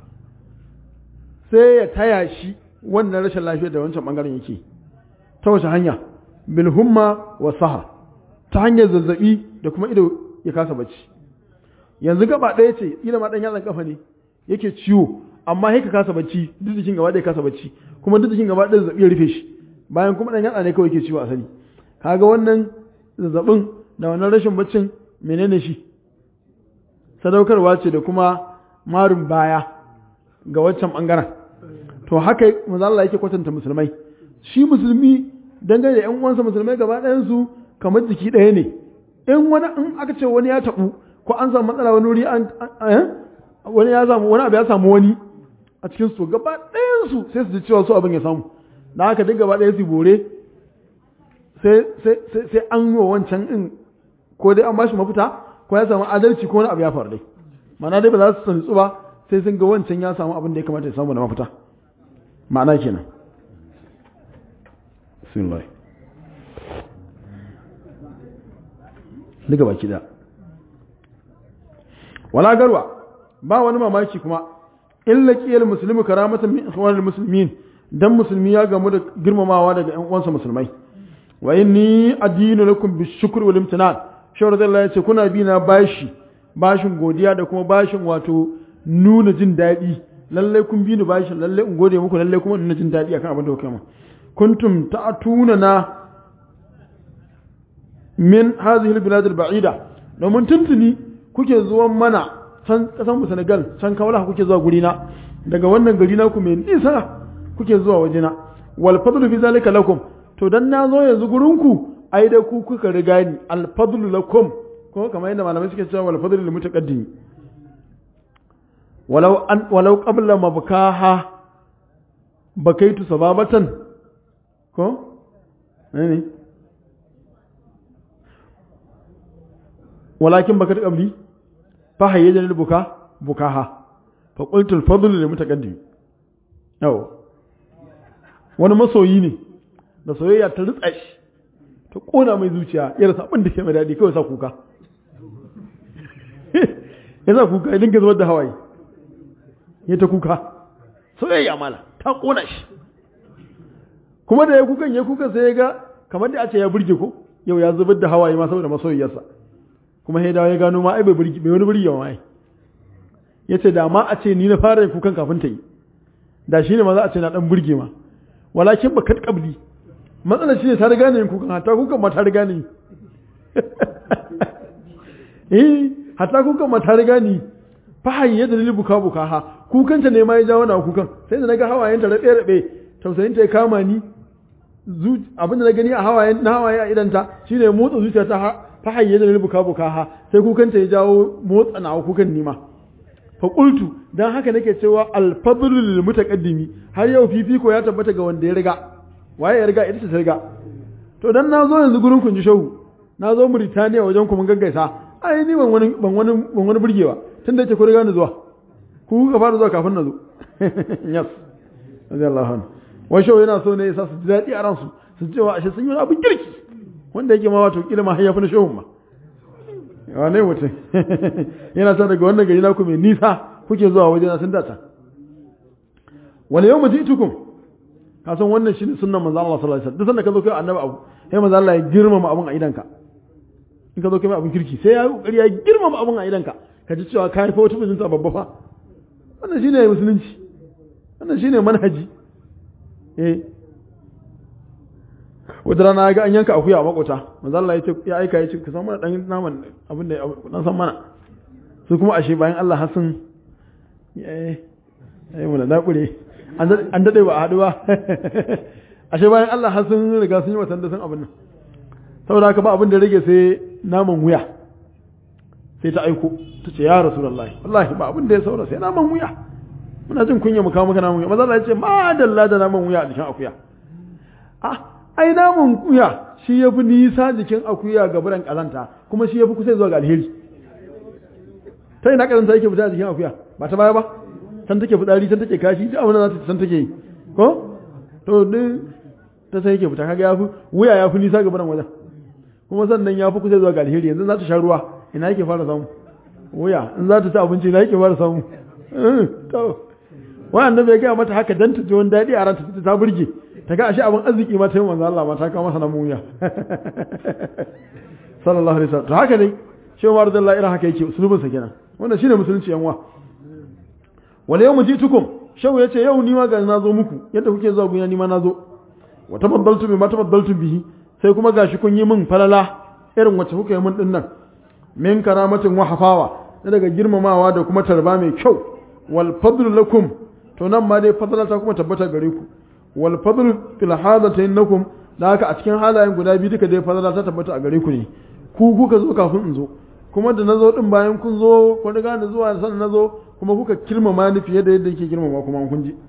sai ya taya shi wannan rashin lafiyar da wancan bangaren yake ta wace hanya bilhumma wa sahar ta hanyar zazzabi da kuma ido ya kasa bacci yanzu gaba ɗaya ce ila ma dan yatsan kafa ne yake ciwo amma sai ka kasa bacci duk jikin gaba ɗaya kasa bacci kuma duk jikin gaba ɗaya zazzabi ya rufe shi bayan kuma dan yatsa ne kawai yake ciwo a sani kaga wannan zazzabin da wannan rashin baccin menene shi sadaukarwa ce da kuma marin baya ga waccan bangaren to haka manzo Allah yake kwatanta musulmai shi musulmi dangane da ƴan uwansa musulmai gaba ɗayan su kamar jiki ɗaya ne in wani in aka ce wani ya tabu ko an samu matsala wani wuri an wani ya samu wani abu ya samu wani a cikin su gaba ɗayan su sai su ji cewa su abin ya samu da haka duk gaba ɗaya su bore sai sai sai an yi wa wancan in ko dai an bashi mafita ko ya samu adalci ko wani abu ya faru dai ma'ana dai ba za su sani ba sai sun ga wancan ya samu abin da ya kamata ya samu da mafita ma'ana kenan bismillah daga baki da wala garwa ba wani mamaki kuma illa qiyal muslimu karamatan min ikhwanil muslimin dan musulmi ya gamu da girmamawa daga ƴan uwansa musulmai wa inni adinu lakum bishukri wal imtinan shawar da Allah ya ce kuna bi na bashi bashin godiya da kuma bashin wato nuna jin daɗi lallai kun bi ni bashin lallai in gode muku lallai kuma nuna jin daɗi akan abin da kuka yi kuntum ta'tuna na min hadhihi albilad alba'ida domin tuntuni kuke zuwan mana can kasan mu Senegal can kawala kuke zuwa guri na daga wannan gari na ku mai nisa kuke zuwa wajena wal fadlu fi zalika lakum to dan na zo yanzu gurin ku ai da ku kuka riga ni al fadlu lakum ko kamar yadda malamai suke cewa wal fadlu lil mutaqaddim walau an walau qabla mabkaha bakaitu sababatan ko ne walakin bakat qabli fa hayyaja lil buka bukaha fa qultu al fadlu lil mutaqaddim yau wani masoyi ne da soyayya ta ritsa shi ta kona mai zuciya ya rasa abin da ke mai daɗi kawai sa kuka ya sa kuka ya dinga zubar da hawaye ya ta kuka soyayya mala ta kona shi kuma da ya kukan ya kukan sai ya ga kamar da a ce ya burge ko yau ya zubar da hawaye ma saboda masoyiyarsa kuma sai dawo ya gano ma ai bai burge bai wani burge ma ai yace da ma a ce ni na fara yin kukan kafin ta yi da shi ne ma za a ce na dan burge ma walakin bakat qabli matsalar shi ne ta riga ne yin kukan hatta kukan ma ta riga ne eh hatta kukan ma ta riga ni fa hayya da libu buka buka ha kukan ta ne ma ya jawo na kukan sai da naga hawayen ta rabe rabe tausayin ta ya kama ni abin da na gani a hawayen na hawaye a idan ta shine motsa zuciya ta fa hayya da libu buka buka ha sai kukan ta ya jawo motsa na kukan ni ma fa qultu dan haka nake cewa al fadlu lil mutaqaddimi har yau fifiko ya tabbata ga wanda ya riga waye ya riga ita ce ta riga to dan na zo yanzu gurin kun ji shehu na zo Mauritania wajen ku mun gaggaisa ai ni ban wani ban wani ban wani burgewa tunda yake ku riga ni zuwa ku ka fara zuwa kafin na zo yes radiyallahu anhu wai shehu yana so ne ya sa su ji daɗi a ransu su ce wa ashe sun yi abin kirki wanda yake ma wato kila ma har ya fi na shehun ma wane mutum yana sa daga wannan gari naku mai nisa kuke zuwa wajena sun data wani yau mutu itukun ka san wannan shi ne sunan manzo Allah sallallahu alaihi wasallam duk sanda ka zo kai annabi abu sai manzo Allah ya girmama abun a idanka in ka zo kai mai abun kirki sai ya kokari ya girmama abun a idanka ka ji cewa kai fa wata bijinta babba fa wannan shine musulunci wannan shine manhaji eh wata rana ga an yanka akuya a makota manzo Allah ya ce ya aika ya ce ka san mana dan naman abin da dan san mana su kuma ashe bayan Allah hasun eh eh mun da kure an dade ba a hadu ba ashe bayan Allah hasun riga sun yi watan da sun abin nan saboda haka ba abin da rage sai naman wuya sai ta aiko ta ce ya rasulullahi wallahi ba abin da ya saura sai naman wuya muna jin kunya mu kawo maka naman wuya manzo Allah ya ce ma dalla da naman wuya a jikin akuya ah ai naman kuya shi ya fi nisa jikin akuya ga biran kazanta kuma shi ya fi kusa zuwa ga alheri ta ina kazanta yake fita jikin akuya ba ta baya ba san take fitsari san take kashi duk abin da za ta san take yi ko to duk ta sai yake fita kaga ya fi wuya ya fi nisa ga biran wajen kuma sannan ya fi kusa zuwa ga alheri yanzu za ta sha ruwa ina yake fara samu wuya in za ta ci abinci ina yake fara samu to wannan bai gaya mata haka dan ta ji wani daɗi a ranta ta burge ta ga ashe abin arziki ma ta yi manzo Allah ma ta kawo masa na muya sallallahu alaihi wasallam to haka dai shi Umar radiyallahu irin haka yake usulubin sa kenan wannan shine musulunci yanwa wala yawmu jitukum shau yace yau ni ma ga na zo muku yadda kuke zuwa guna ni ma na zo wa tafaddaltu bima tafaddaltu bihi sai kuma gashi kun yi min falala irin wacce kuka yi min din nan min karamatin wa hafawa na daga girmamawa da kuma tarba mai kyau wal fadlu lakum to nan ma dai fadla ta kuma tabbata gare ku wal fadlu fil hadatayn lakum da haka a cikin halayen guda biyu duka dai fadla ta tabbata a gare ku ne ku kuka zo kafin in zo kuma da nazo din bayan kun zo kun riga da zuwa sannan nazo kuma kuka girmama ni fiye da yadda yake girmama kuma kun ji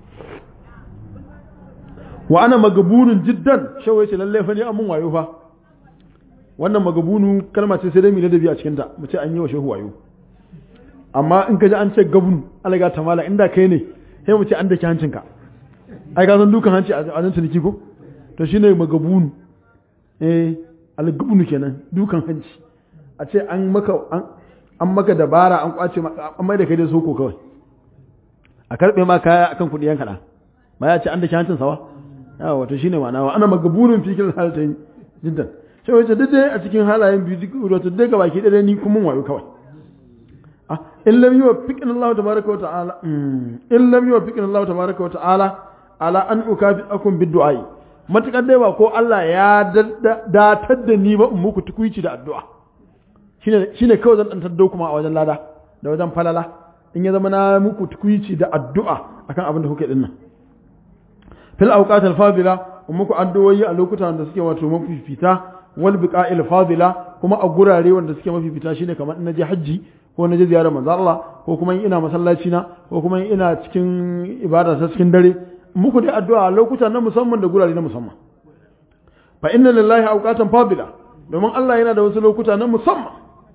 wa ana magabunun jiddan shawai ce lalle fa ni amun wayo fa wannan magabunu kalma ce sai dai mu ladabi a cikin ta mu ce an yi wa shehu wayo amma in ka ji an ce gabun alaga ta mala inda kai ne sai mu ce an dake hancinka ai ka san dukan hanci a nan ciniki ko to shine magabunu eh algabunu kenan dukan hanci a ce an maka an maka dabara an kwace an mai da kai da soko kawai a karbe ma kaya akan kudi yan kada ba ya ce an dake hancin sawa yawa wato shine ma'ana wa ana magabunun fikir halatain jiddan sai wace duk dai a cikin halayen biyu duk wato dai ga baki dai ni kuma wayo kawai ah in lam yuwaffiqna Allah tabaaraka wa ta'ala in lam yuwaffiqna Allah tabaaraka wa ta'ala ala an ukafi'akum bid-du'a matakar dai ba ko Allah ya datar da ni ba in muku tukuici da addu'a shine shine kawai zan dan taddo kuma a wajen lada da wajen falala in ya zama na muku tukuici da addu'a akan abin da kuke dinnan fil awqat al fadila muku addu'o'i a lokutan da suke wato mafifita wal biqa'il fadila kuma a gurare wanda suke mafifita shine kamar in naje haji ko naje ziyarar manzo Allah ko kuma ina masallaci na ko kuma ina cikin ibada ta cikin dare muku dai addu'a a lokuta na musamman da gurare na musamman fa inna lillahi awqatan fadila domin Allah yana da wasu lokuta na musamman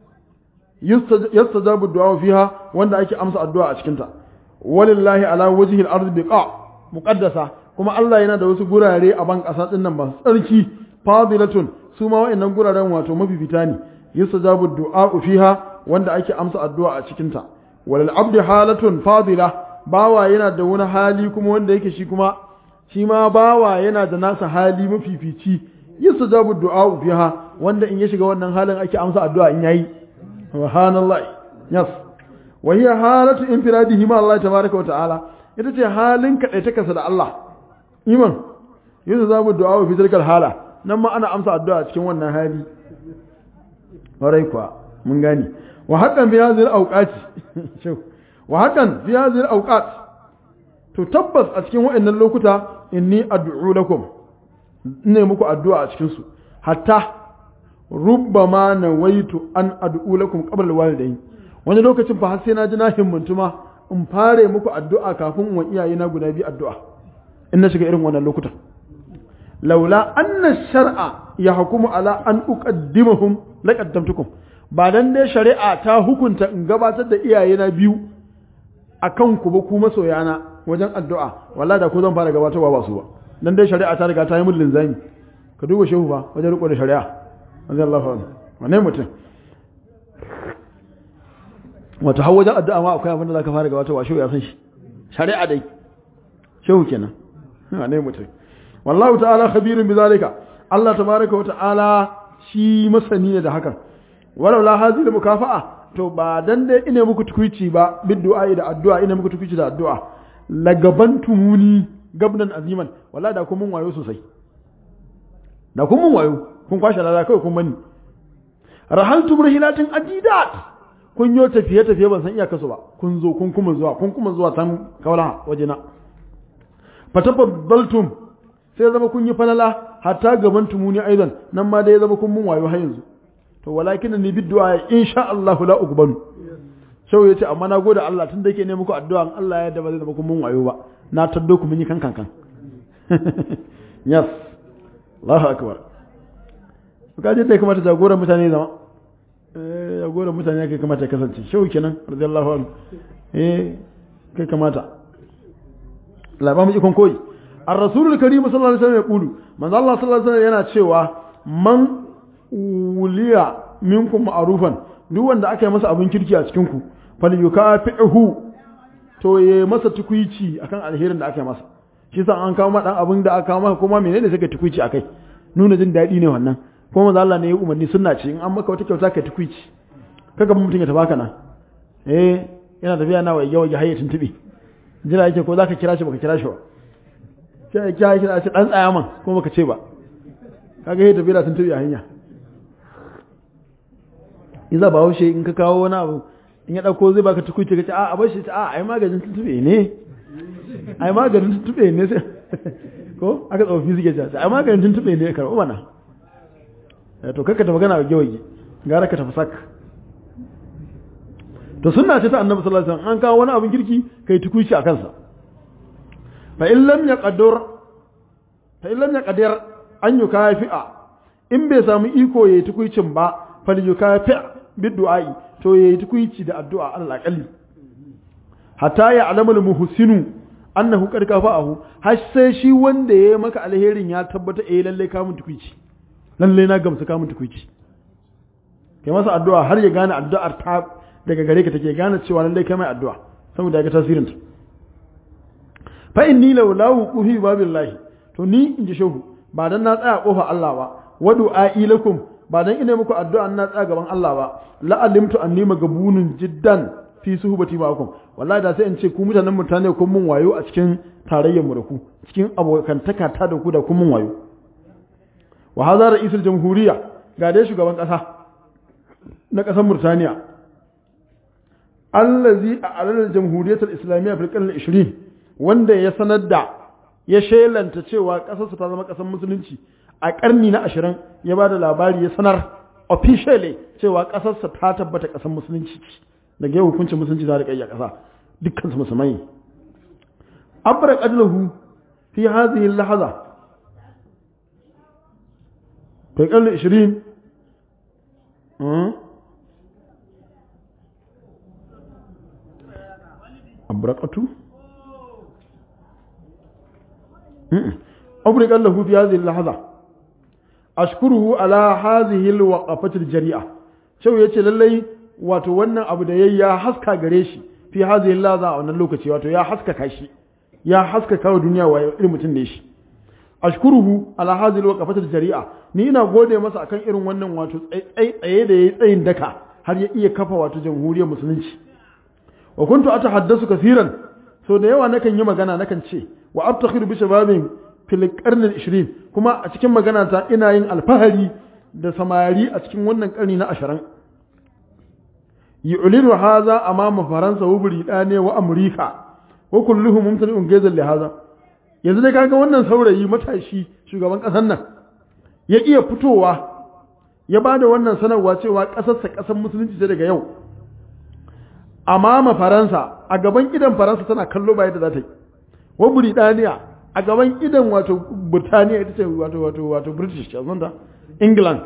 yastajabu du'a fiha wanda ake amsa addu'a a cikin ta walillahi ala wajhi al-ardi biqa muqaddasa kuma Allah yana da wasu gurare a ban ƙasa ɗin nan masu tsarki fadilatun su ma wa'annan guraren wato mafifita ne yustajabu du'a fiha wanda ake amsa addu'a a cikin ta walal abdi halatun fadila bawa yana da wani hali kuma wanda yake shi kuma shi ma bawa yana da nasa hali mafifici yustajabu du'a fiha wanda in ya shiga wannan halin ake amsa addu'a in yayi subhanallah yes wa hiya halatu infiradihi ma Allah tabaaraka wa ta'ala ita ce halin kaɗaitakarsa da Allah iman yanzu za mu du'a wa fitarkar hala nan ma ana amsa addu'a cikin wannan hali warai kuwa mun gani wa hakan fi hadhihi al-awqati wa hakan fi hadhihi al-awqat to tabbas a cikin waɗannan lokuta inni ad'u lakum ne muku addu'a a cikin su hatta rubbama nawaitu an ad'u lakum qabla al-walidayn wani lokacin fa har sai na ji na himmantuma in fare muku addu'a kafin wa iyayena guda biyu addu'a in na shiga irin wannan lokutan laula anna shar'a ya hukumu ala an uqaddimahum laqaddamtukum ba dan dai shari'a ta hukunta in gabatar da iyayena biyu akan ku ba ku masoyana wajen addu'a wallahi da ko zan fara gabatarwa ba su ba dan dai shari'a ta riga ta yi mun linzami ka duba shehu ba wajen riko da shari'a radiyallahu anhu wane mutum wato har wajen addu'a ma akwai abin da zaka fara gabatarwa shehu ya san shi shari'a dai shehu kenan wane mutum wallahu ta'ala khabirun bizalika Allah tabaraka wa ta'ala shi masani ne da hakan walau la hadhihi mukafa'a to ba dan dai ina muku tukuici ba bid du'a da addu'a ina muku tukuici da addu'a la gaban tumuni gabnan aziman wallahi da kun mun wayo sosai da kun mun wayo kun kwashe lada kai kun bani rahaltu burhilatin adidat kun yo tafiye tafiye ban san iyakarsu ba kun zo kun kuma zuwa kun kuma zuwa tan kawala wajena fatafaddaltum sai zama kun yi falala hatta gaban tumuni aidan nan ma dai zama kun mun wayo har yanzu to walakin ni biddu'a insha Allah la uqbalu shau yace amma na gode Allah tun da yake ne muku addu'a in Allah ya yarda ba zai zama kun mun wayo ba na taddo ku mun yi kan kan kan yes Allahu akbar ka je dai kamata jagoran mutane zama eh jagoran mutane kai kamata ya kasance shau kenan radiyallahu anhu eh kai kamata la ba mu ikon koyi الرسول الكريم صلى الله عليه وسلم يقول من الله صلى الله عليه وسلم yana cewa man wuliya minkum ma'rufan duk wanda aka yi masa abin kirki a cikin ku falyukafihu to ya masa tukuici akan alherin da aka yi masa shi sa an kawo dan abin da aka kawo maka kuma menene suka tukuici akai nuna jin daɗi ne wannan kuma manzo Allah ne ya umarni sunna ce in an maka wata kyauta ka tukuici kaga mutum ya tabaka nan eh yana tafiya na waige waige har ya tuntube jira yake ko zaka kira shi baka kira shi ba sai ya kira shi ce dan tsaya man ko baka ce ba kaga yayi tafiya tuntube a hanya iza ba haushe in ka kawo wani abu in ya dauko zai baka tukuci kace a a bar shi a ai maganin tuntube ne ai maganin tuntube ne sai ko aka tsofi suke cewa ai maganin tuntube ne karɓo mana to kakka ta magana a gewage gara ka tafi sak to sunna ce ta annabi sallallahu alaihi wasallam an kawo wani abin kirki kai tukuci a kansa fa in lam yaqdir fa in lam yaqdir an yukafi'a in bai samu iko yayi tukuicin ba fal yukafi' biddu'ai to yayi tukuici da addu'a Allah kalli hatta ya alamul muhsinu annahu qad kafa'ahu har sai shi wanda yayi maka alherin ya tabbata eh lalle ka mun tukuici lalle na gamsu ka mun tukuici kai masa addu'a har ya gane addu'ar ta daga gare ka take gane cewa lalle kai mai addu'a saboda ga tasirinta fa inni law la wuqufi babillahi to ni in ji shehu ba dan na tsaya kofa Allah ba wa du'a'i lakum ba dan ina muku addu'a na tsaya gaban Allah ba la alimtu anni magabunun jiddan fi suhbati ma'akum wallahi da sai in ce ku mutanen mutane kun mun wayo a cikin tarayyar mu da ku cikin abokantaka ta da ku da kun mun wayo wa hadha ra'isul jamhuriya ga dai shugaban kasa na kasar Murtaniya allazi a alal jamhuriyatul islamiyya fil qarn 20 wanda ya sanar da ya shelanta cewa kasarsa ta zama kasar musulunci a karni na 20 ya ba da labari ya sanar officially cewa kasarsa ta tabbata kasar musulunci daga yau hukuncin musulunci za da kai a kasa dukkan su musulmai abra qadluhu fi hadhihi al-lahza fi qarni 20 abrakatu أبرق له في هذه اللحظة أشكره على هذه الوقفة الجريئة شو يتي للي wato wannan abu da yayi ya haska gare shi fi hadhihi laza a wannan lokaci wato ya haskaka shi ya haskaka wa duniya wa irin mutum ne shi ashkuruhu ala hadhihi alwaqafati aljari'a ni ina gode masa akan irin wannan wato tsaye da yayi tsayin daka har ya iya kafa wato jamhuriyar musulunci wa kuntu atahaddasu kaseeran so da yawa nakan yi magana nakan ce wa abtakhir bi shababin fil qarn al 20 kuma a cikin magana ta ina yin alfahari da samari a cikin wannan karni na 20 yu'linu hadha amama faransa wa britaniya wa amurika wa kulluhum mumtali'un gazal li hadha yanzu dai kaga wannan saurayi matashi shugaban kasar nan ya iya fitowa ya bada wannan sanarwa cewa kasarsa kasar musulunci ce daga yau amama faransa a gaban idan faransa tana kallo ba yadda za ta yi wa Burtaniya a gaban idan wato Burtaniya ita ce wato wato wato British a zanta England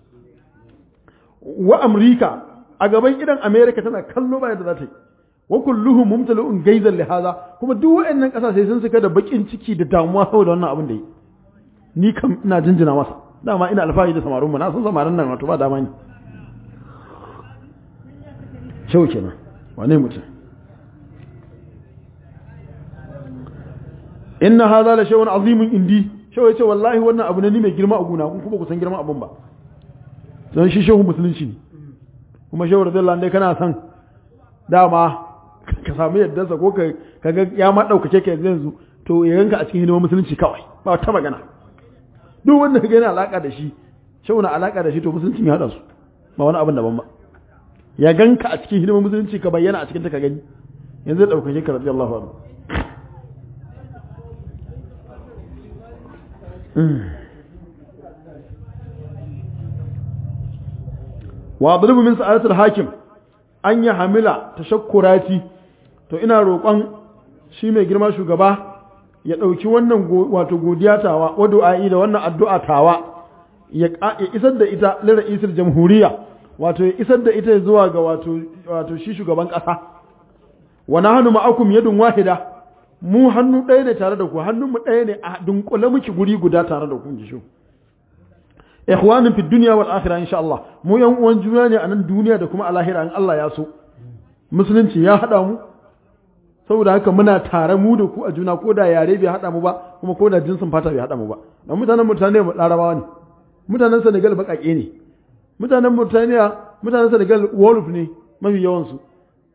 wa Amurka a gaban idan America tana kallo ba yadda za ta yi wa kulluhum mumtalu'un gaizan li hadha kuma duk waɗannan kasashe sun suka da bakin ciki da damuwa saboda wannan abin da yi ni kam ina jinjina masa dama ina alfahari da samarin mu na san samarin nan wato ba dama ne shau kenan wane mutum inna hadha la shay'un azimun indi shau yace wallahi wannan abu ne ni mai girma a guna kun kuma ku san girman abun ba don shi shehu musulunci ne kuma shehu radiyallahu anhu kana san dama ka samu yaddarsa ko ka kaga ya ma daukake ka yanzu to ya ganka a cikin hidimar musulunci kawai ba ta magana duk wanda kaga yana alaka da shi shehu na alaka da shi to musulunci ya hada su ba wani abin daban ba ya ganka a cikin hidimar musulunci ka bayyana a cikin ta ka gani yanzu da ɗaukake ka radiyallahu anhu wa adribu min sa'adatul hakim an ya hamila tashakkurati to ina roƙon shi mai girma shugaba ya ɗauki wannan wato godiya tawa wa du'a'i da wannan addu'a tawa ya isar da ita lira isar jamhuriya wato ya isar da ita zuwa ga wato wato shi shugaban ƙasa wa nahnu ma'akum yadun wahida mu hannu ɗaya ne tare da ku hannun mu ɗaya ne a dunkule muke guri guda tare da ku ji shi ikhwanin fi dunya wal akhirah insha Allah mu yan uwan juna ne a nan duniya da kuma a lahira in Allah ya so musulunci ya hada mu saboda haka muna tare mu da ku a juna ko da yare bai hada mu ba kuma ko da jinsin fata bai hada mu ba dan mutanen mutane mu larabawa ne mutanen Senegal baƙaƙe ne mutanen Mauritania mutanen Senegal Wolof ne mafi yawan su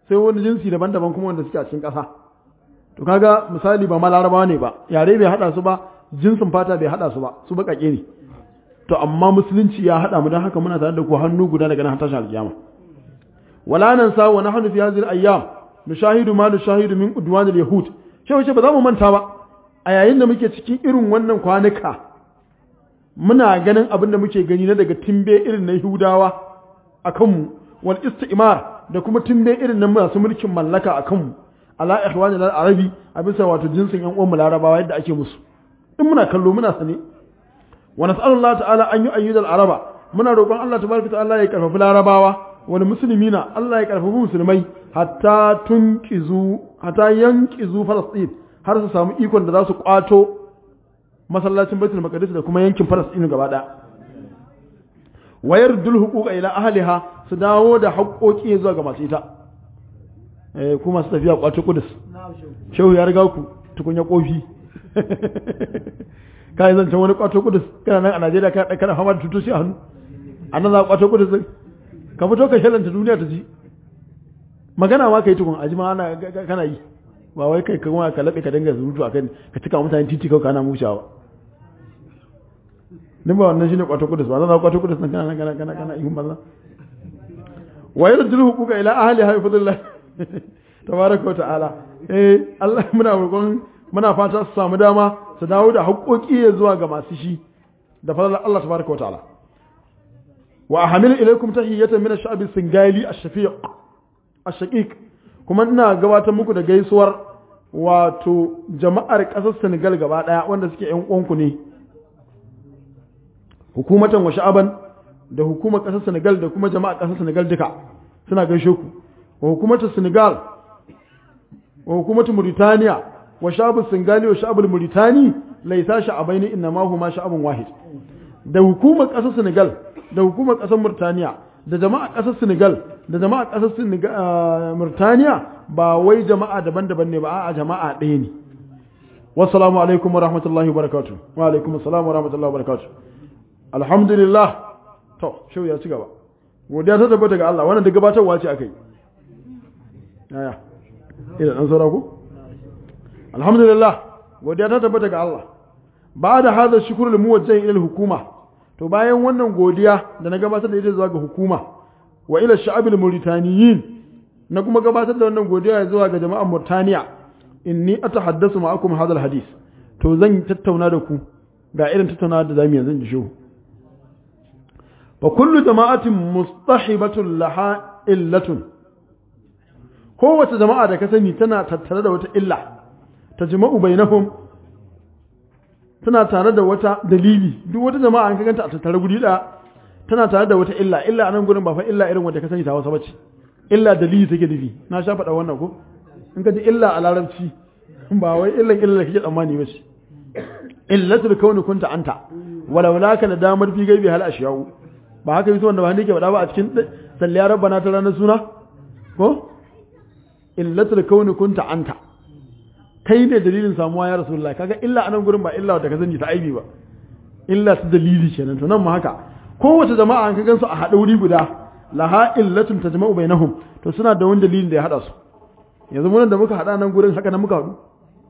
sai wani jinsi daban-daban kuma wanda suke a cikin ƙasa to kaga misali ba ma larabawa ne ba yare bai hada su ba jinsin fata bai hada su ba su baƙaƙe ne to amma musulunci ya hada mu don haka muna tare da ku hannu guda daga nan tashin alkiyama wala nan sa wa nahnu fi hadhihi al-ayyam nushahidu ma nushahidu min udwan al-yahud shi wace ba za mu manta ba a yayin da muke cikin irin wannan kwanuka muna ganin abin da muke gani na daga timbe irin na Yahudawa a kanmu wal istimar da kuma timbe irin na masu mulkin mallaka a kanmu ala ikhwani al arabi a bisa wato jinsin yan uwan mu larabawa yadda ake musu in muna kallo muna sane wa nas'alullah ta'ala an yu'ayyid al araba muna roƙon Allah tabaraka ta'ala ya karfafi larabawa wal muslimina Allah ya karfafi musulmai hatta tunqizu hatta yanqizu falastin har su samu ikon da za su kwato masallacin baitul maqdis da kuma yankin falastin gaba daya wayar dul huquqa ila ahliha su dawo da haƙoƙi zuwa ga masu ita eh kuma su tafiya kwato kudus shehu ya riga ku tukunya kofi kai zan can wani kwato kudus kana nan a Najeriya kana kana fama da tutoshi a hannu annan za ka kwato kudus ka fito ka shalanta duniya ta ji magana ma kai tukun ajima ana kana yi ba wai kai kuma ka labe ka dinga zurutu akan ka cika mutane titi kawai kana mushawa din ba wannan shine kwato kudus ba zan kwato kudus nan kana kana kana kana ihun banza wa yarjul huquqa ila ahli haifadullah tabaraka wa ta'ala eh Allah muna roƙon muna fata su samu dama su dawo da haƙoƙi zuwa ga masu shi da fadlan Allah tabaraka wa ta'ala wa ahmil ilaykum tahiyatan min ash-sha'b as-singali ash-shafiq ash-shaqiq kuma ina gabatar muku da gaisuwar wato jama'ar ƙasar Senegal gaba ɗaya wanda suke ƴan uwanku ne hukumatan wa sha'aban da hukumar ƙasar Senegal da kuma jama'ar ƙasar Senegal duka suna gaishe ku wa hukumatar Senegal wa hukumatar Mauritania wa sha'abul Singali wa sha'abul Mauritani laisa sha'abaini inna ma huma sha'abun wahid da hukumar ƙasar Senegal da hukumar ƙasar Mauritania da jama'a ƙasar Senegal da jama'a ƙasar Mauritania ba wai jama'a daban-daban ne ba a jama'a ɗaya ne wassalamu alaikum wa rahmatullahi wa barakatuh wa alaikum assalam wa rahmatullahi wa barakatuh alhamdulillah to shau ya ci gaba godiya ta tabbata ga Allah wannan da gabatarwa ce akai aya ina dan saura ku alhamdulillah godiya ta tabbata ga Allah ba da hada shukrul muwajjah ila hukuma to bayan wannan godiya da na gabatar da ita zuwa ga hukuma wa ila sha'abil mauritaniyin na kuma gabatar da wannan godiya zuwa ga jama'ar Mauritania inni atahaddasu ma'akum hadha alhadith to zan tattauna da ku ga irin tattauna da zamu yanzu ji shu fa kullu jama'atin mustahibatun laha illatun kowace jama'a da ka sani tana tattare da wata illa tajma'u bainahum tana tare da wata dalili duk wata jama'a an ka ganta a tattare guri da tana tare da wata illa illa anan gurin ba fa illa irin wanda ka sani ta wasa bace illa dalili take nufi na sha faɗa wannan ko in ka ji illa a larabci ba wai illan illa kake tsammani ba ce illatul kauni kunta anta walau laka nadamar fi gaibi hal ashiyau ba haka yi wanda ba hannu ke faɗa ba a cikin salliya rabbana ta ranar suna ko illatul kauni kunta anta kai ne dalilin samuwa ya rasulullahi kaga illa anan gurin ba illa da ka sani ta aibi ba illa ta dalili kenan to nan ma haka kowace jama'a an ka gansu a haɗa wuri guda laha illatun tajma'u bainahum to suna da wani dalilin da ya hada su yanzu mun da muka hada nan gurin haka nan muka hadu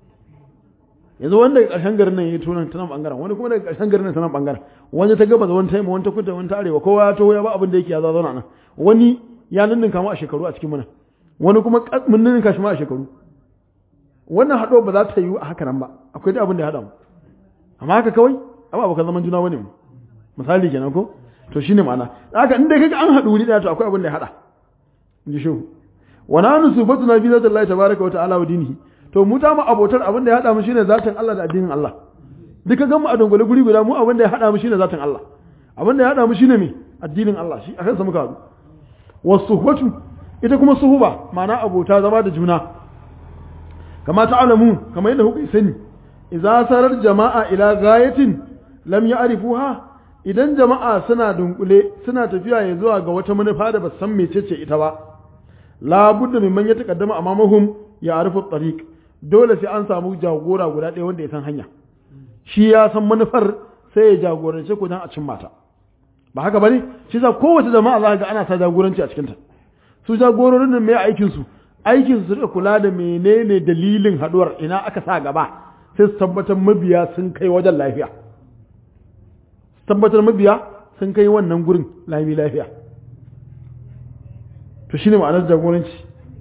yanzu wanda daga ƙarshen garin nan ya tunan ta nan bangaren wani kuma daga ƙarshen garin nan ta nan bangaren wani ta gaba da wani taima wani ta kudu wani ta arewa kowa ya taho ya ba abin da yake ya zauna nan wani ya ninninka mu a shekaru a cikin muna wani kuma mun ninninka shi ma a shekaru wannan haɗo ba za ta yi a haka nan ba akwai da abin da ya haɗa mu amma haka kawai amma abokan zaman juna wani mu misali kenan ko to shine ma'ana haka in dai kaga an haɗu wuri ɗaya to akwai abin da ya haɗa in ji shehu wa nanu subatuna bi zati Allah tabaraka wa ta'ala wa dinihi to mu ta mu abotar abin da ya haɗa mu shine zatin Allah da addinin Allah duka gan mu a dongole guri guda mu abin da ya haɗa mu shine zatin Allah abin da ya haɗa mu shine me addinin Allah shi akan sa muka haɗu wasuhbatu ita kuma suhuba ma'ana abota zama da juna kama ta'lamu kamar yadda kuka sani idza sarar jama'a ila ghayatin lam ya'rifuha idan jama'a suna dunkule suna tafiya ya zuwa ga wata manufa da ba san mecece ita ba la budda mimman ya taqaddama amamahum ya arifu tariq dole sai an samu jagora guda ɗaya wanda ya san hanya shi ya san manufar sai ya jagorance ku dan a cin mata ba haka bane shi sa kowace jama'a za ga ana sa jagoranci a cikinta su jagororin nan mai aikin su aikin su rika kula da menene dalilin haduwar ina aka sa gaba sai su tabbatar mabiya sun kai wajen lafiya su tabbatar mabiya sun kai wannan gurin lami lafiya to shine ma'anar jagoranci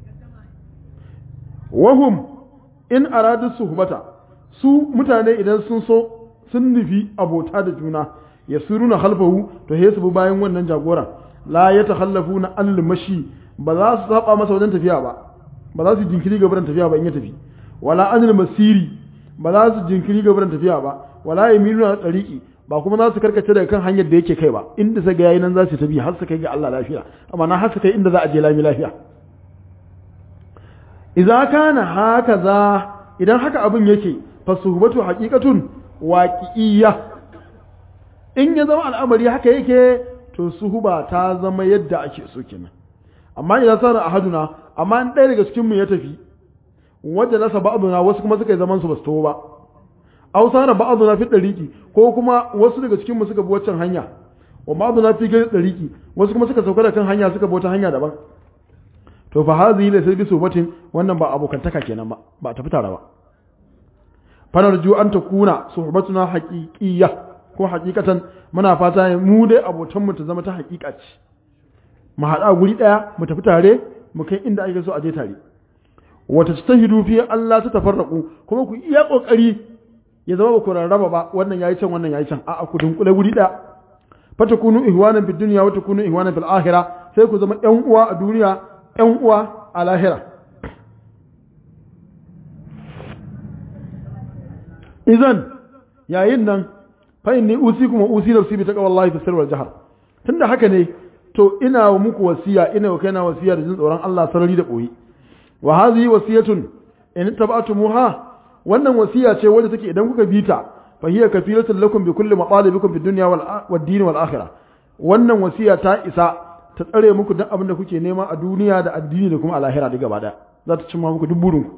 wahum in aradu suhbata su mutane idan sun so sun nufi abota da juna ya suruna halfahu to he su bi bayan wannan jagora la ya takhallafu na anil mashi ba za su saba masa wajen tafiya ba ba za su jinkiri ga tafiya ba in ya tafi wala anil masiri ba za su jinkiri ga tafiya ba wala yaminuna tsariki ba kuma za su karkace daga kan hanyar da yake kai ba inda sai ga yayi nan za su tafi har su kai ga Allah lafiya amma na har su kai inda za a je lami lafiya idza kana hakaza idan haka abin yake fa suhbatu haqiqatun waqi'iyya in ya zama al'amari haka yake to suhuba ta zama yadda ake so kenan amma idan sana ahaduna amma in ɗaya daga cikin mu ya tafi wanda nasa ba'duna wasu kuma suka yi zaman su basu tawo ba aw sana ba'duna fi dariqi ko kuma wasu daga cikin mu suka bi waccan hanya wa ba'duna fi gari dariqi wasu kuma suka sauka da kan hanya suka bi wata hanya daban to fa hazihi la sai subatin wannan ba abokantaka kenan ba ba tafi tare ba fanarju an takuna suhbatuna haqiqiyya ko haqiqatan muna fata mu dai abotan mu ta zama ta haqiqa ce mu hada guri daya mu tafi tare mu kai inda ake so a je tare wata tahidu fi Allah ta tafarraku kuma ku iya kokari ya zama ba ku rarraba ba wannan yayi can wannan yayi can a'a ku dunkule guri daya fatakunu ihwanan fid dunya wa takunu ihwanan fil akhirah sai ku zama ƴan uwa a duniya ƴan uwa a lahira izan yayin nan fa inni usikum wa usi nafsi bi taqwallahi fi sirri wal jahr tunda haka ne to ina wa muku wasiya ina wa kaina wasiya da jin tsoron Allah sarari da boye wa hadhihi wasiyatun in tab'atumuha wannan wasiya ce wadda take idan kuka bi ta fa hiya kafilatun lakum bi kulli matalibikum fid dunya wal wad din wal akhirah wannan wasiya ta isa ta tsare muku duk abin da kuke nema a duniya da addini da kuma a lahira da gaba daya za ta cimma muku duk burinku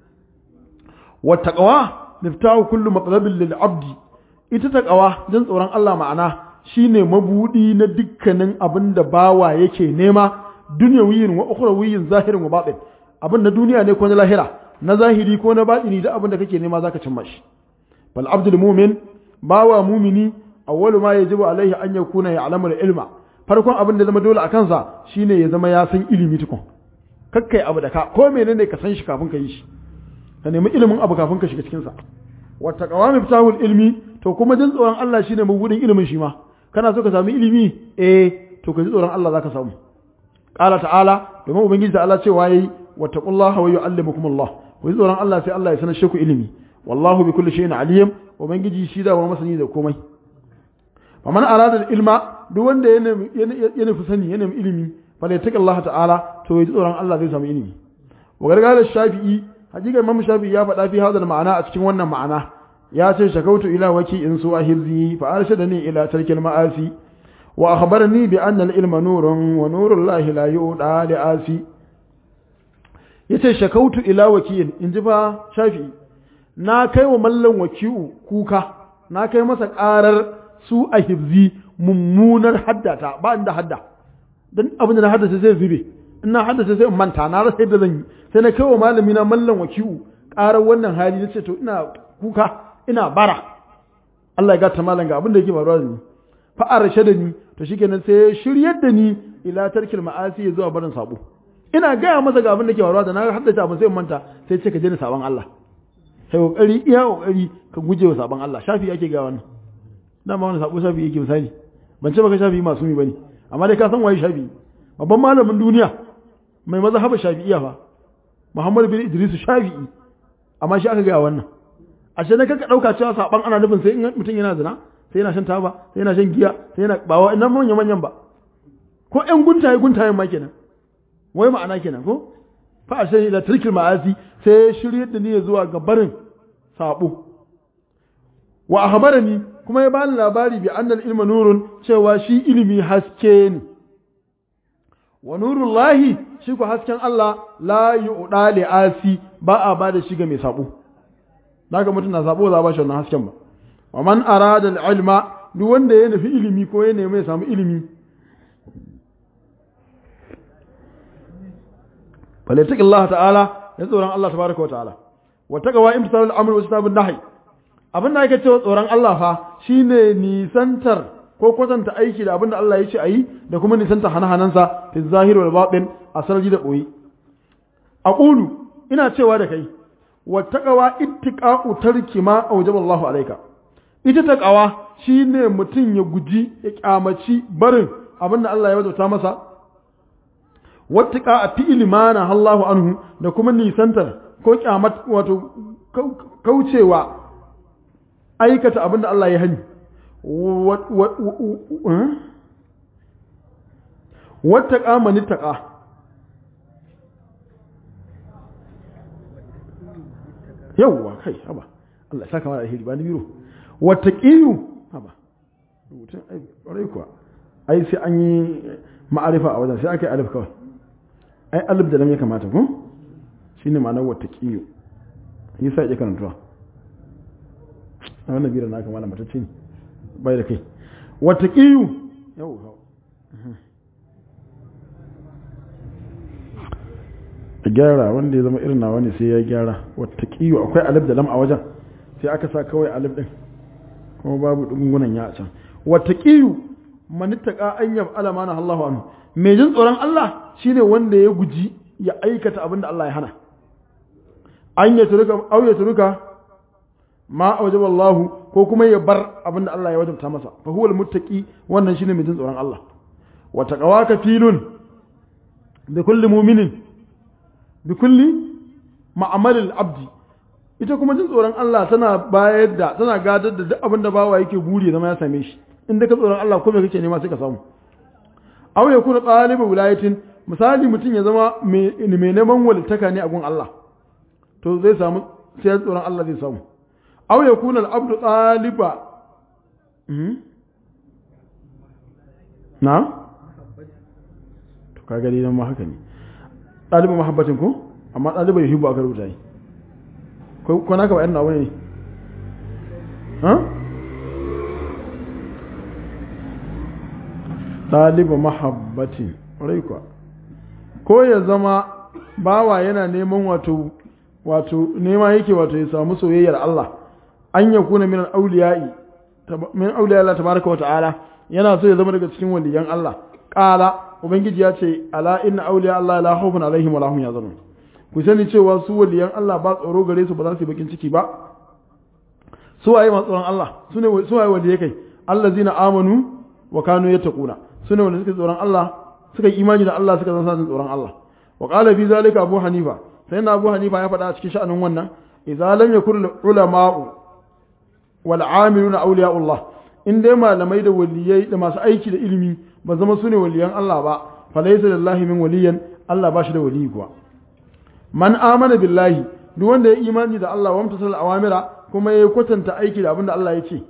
wa taqwa miftahu kullu matlabin lil abdi ita taqwa jin tsoron Allah ma'ana shine mabudi na dukkanin abin da bawa yake nema dunyawiyin wa ukhrawiyin zahirin wa batin abin na duniya ne ko na lahira na zahiri ko na batini da abin da kake nema zaka cimma shi bal abdul mu'min bawa mumini awwalu ma yajibu alaihi an yakuna ya'lamu ilma farkon abin da zama dole a kansa shine ya zama ya san ilimi tukun kakkai abu da ka ko menene ka san shi kafin ka yi shi ka nemi ilimin abu kafin ka shiga cikin sa wa taqwa miftahul ilmi to kuma jin tsoron Allah shine mabudin ilimin shi ma kana so ka sami ilimi eh to ka ji tsoron Allah zaka samu qala ta'ala domin ubangiji ta'ala cewa yayi wattaqullaha wa yu'allimukumullah ku ji tsoron Allah sai Allah ya sanar ku ilimi wallahu bi kulli shay'in alim ubangiji shi da wani masani da komai faman arada ilma duk wanda ya nufi sani ya nemi ilimi fala yattaqi ta'ala to ya ji tsoron Allah zai samu ilimi wa gargalar shafi'i hakika imam shafi'i ya faɗa fi hadal ma'ana a cikin wannan ma'ana ya ce shakautu ila waki in su ahirzi fa arshadani ila tarkil ma'asi wa akhbarani bi anna al-ilma nurun wa nurul lahi la yu'da li asi yace shakautu ila waki'in in ji fa shafi'i na kai wa mallan waki'u kuka na kai masa ƙarar su a hibzi mummunar haddata ba inda hadda don abin da na haddace zai zube ina haddace sai in manta na rasa yadda zan yi sai na kai wa malami na mallan waki'u ƙarar wannan hali na ce to ina kuka ina bara Allah ya gata malam ga abin da yake faruwa da ni fa arshe da ni to shikenan sai ya shiryar da ni ila tarkil ma'asi zuwa barin sabo ina gaya masa ga abin da ke faruwa da na haddace abin sai in manta sai ce ka je ni saban Allah sai kokari iya kokari ka guje wa saban Allah shafi ake ga wannan dama wani sabo shafi yake misali ban ce baka shafi masu mi bane amma dai ka san waye shafi babban malamin duniya mai mazhaba shafi'iyya fa Muhammad bin Idris Shafi'i amma shi aka ga wannan ashe na kaka dauka cewa saban ana nufin sai in mutum yana zina sai yana shan taba sai yana shan giya sai yana bawa ina manyan manyan ba ko ƴan guntaye guntayen ma kenan wai ma'ana kenan ko fa ashe ila tarkil ma'asi sai shiryar da ni zuwa ga barin sabo wa akhbarani kuma ya bani labari bi annal ilma nurun cewa shi ilimi haske ne wa nurullahi shi ku hasken Allah la yu'da li asi ba a ba da shi ga mai sabo daga mutum na sabo za ba shi wannan hasken ba wa man arada al-ilma duk wanda ya nufi ilimi ko ya nemi ya samu ilimi falyattaqillaha ta'ala ya tsoron Allah tabaraka wa ta'ala wa taqwa imtisalul amr wa istabun nahy abin da ake cewa tsoron Allah fa shine nisantar ko kwatanta aiki da abin da Allah ya ce ayi da kuma nisanta hana-hanansa fi zahir wal batin a sarji da boye aqulu ina cewa da kai wa taqwa ittiqa'u tarki ma awjaba Allahu alayka ita taqwa shine mutum ya guji ya kyamaci barin abin da Allah ya wajabta masa wattiqa a fi'il mana Allahu anhu da kuma nisantar ko kyamat wato kaucewa aikata abin da Allah ya hani wattaqa man ittaqa yawwa kai haba Allah ya saka mana alheri ba ni biro wattaqiyu haba rubutun ai ƙwarai kuwa ai sai an yi ma'arifa a wajen sai aka yi alif kawai ai alif da lam ya kamata ko shine ma'anar wattaqiyu yi sa ya karantuwa a wannan bira na kamala matacce ne bai da kai wattaqiyu yau a gyara wanda ya zama irin nawa ne sai ya gyara wattaqiyu akwai alif da lam a wajen sai aka sa kawai alif din kuma babu dungunan ya a can wattaqiyu man ittaqa an yaf'ala ma Allahu anhu mai jin tsoron Allah shine wanda ya guji ya aikata abin da Allah ya hana an ya turuka au ya turuka ma awjaba Allah ko kuma ya bar abin da Allah ya wajabta masa fa huwa almuttaqi wannan shine mai jin tsoron Allah wa taqawaka filun bi kulli mu'minin bi kulli ma'amalil abdi ita kuma jin tsoron Allah tana bayar da tana gadar da duk abin da bawa yake buri zama ya same shi in da ka tsoron Allah ko me kake nema sai ka samu aw ya kuna ɗalibin wilayatin misali mutum ya zama mai neman walittaka ne a gun Allah to zai samu sai tsoron Allah zai samu aw ya kuna al'abdu ɗaliba na to kaga dai nan ma haka ne ɗalibin mahabbatin ko amma ɗaliban yuhibbu aka rubuta yi ko naka ba yan nawa ne ha ɗaliba mahabbatin kuwa ko ya zama bawa yana neman wato wato nema yake wato ya samu soyayyar Allah an ya kuna min auliyai min auliya Allah tabaraka wa ta'ala yana so ya zama daga cikin waliyan Allah qala ubangiji ya ce ala inna auliya Allah la khawfun alaihim wa la hum yahzanun ku sani cewa su waliyan Allah ba tsoro gare su ba za su yi bakin ciki ba su waye masu tsoron Allah su ne su waye waliyai kai allazina amanu wa kanu yattaquna sune wanda suka tsoron Allah suka yi imani da Allah suka zama tsoron Allah wa qala fi zalika abu hanifa sai na abu hanifa ya faɗa a cikin sha'anin wannan idza lam yakun ulama'u wal amiluna awliya'ullah in dai malamai da waliyai da masu aiki da ilimi ba zama sune waliyan Allah ba fa laysa lillahi min waliyan Allah ba shi da waliyi kuwa man amana billahi duk wanda ya imani da Allah wa mutasal awamira kuma ya kwatanta aiki da abin da Allah ya ce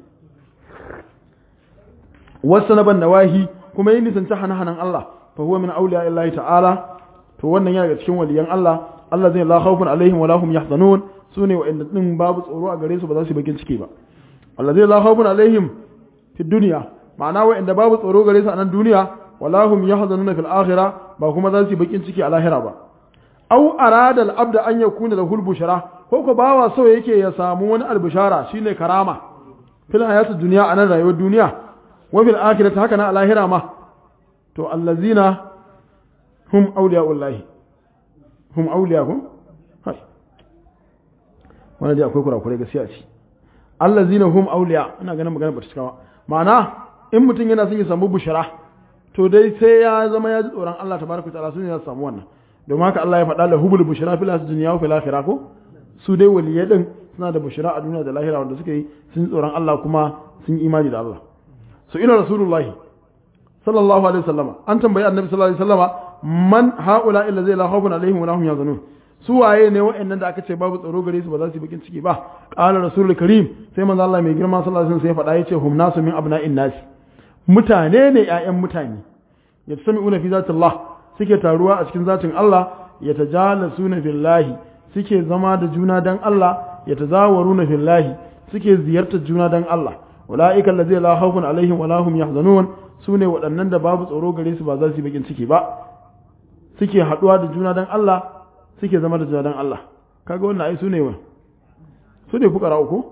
wasu na ban nawahi kuma yin nisanci hana-hanan Allah fa huwa min auliya illahi ta'ala to wannan yana daga cikin waliyan Allah Allah zai la khawfun alaihim wa lahum yahzanun sune wa'anda din babu tsoro a gare su ba za su bakin ciki ba Allah zai la khawfun alaihim fi dunya ma'ana wa'anda babu tsoro gare su a nan duniya wa lahum yahzanuna fil akhirah ba kuma za su bakin ciki a lahira ba aw arada al-abd an yakuna lahu al-bushra ko ko bawa so yake ya samu wani al-bushara shine karama fil hayatid dunya anan rayuwar duniya wa fil akhirati haka na lahira ma to allazina hum awliya'ullahi hum awliya'uhum hai wannan dai akwai kurakurai gaskiya ce allazina hum awliya ina ganin magana bata cika ba ma'ana in mutum yana son ya samu bushara to dai sai ya zama ya ji tsoron Allah tabaraka wa ta'ala sun ya samu wannan domin haka Allah ya faɗa la hubul bushara fil dunya wa fil akhirah ko su dai waliyai din suna da bushara a duniya da lahira wanda suka yi sun tsoron Allah kuma sun imani da Allah so ina rasulullahi sallallahu alaihi wasallam an tambayi annabi sallallahu alaihi wasallama man haula illa zai la khawfun alaihim wa lahum yazanun su waye ne wa'annan da aka ce babu tsaro gare su ba za su yi bakin ciki ba qala rasulul karim sai manzo Allah mai girma sallallahu alaihi wasallam sai ya faɗa yace hum nasu min abna'in nas mutane ne ƴaƴan mutane yatsami'una fi zatillah suke taruwa a cikin zatin Allah yatajalasuna fillahi suke zama da juna dan Allah yatazawaruna fillahi suke ziyartar juna dan Allah ulaika allazina la khawfun alaihim wa lahum yahzanun sune waɗannan da babu tsoro gare su ba za su yi bakin ciki ba suke haɗuwa da juna dan Allah suke zama da juna dan Allah kaga wannan ai su ne wa su ne fukara uku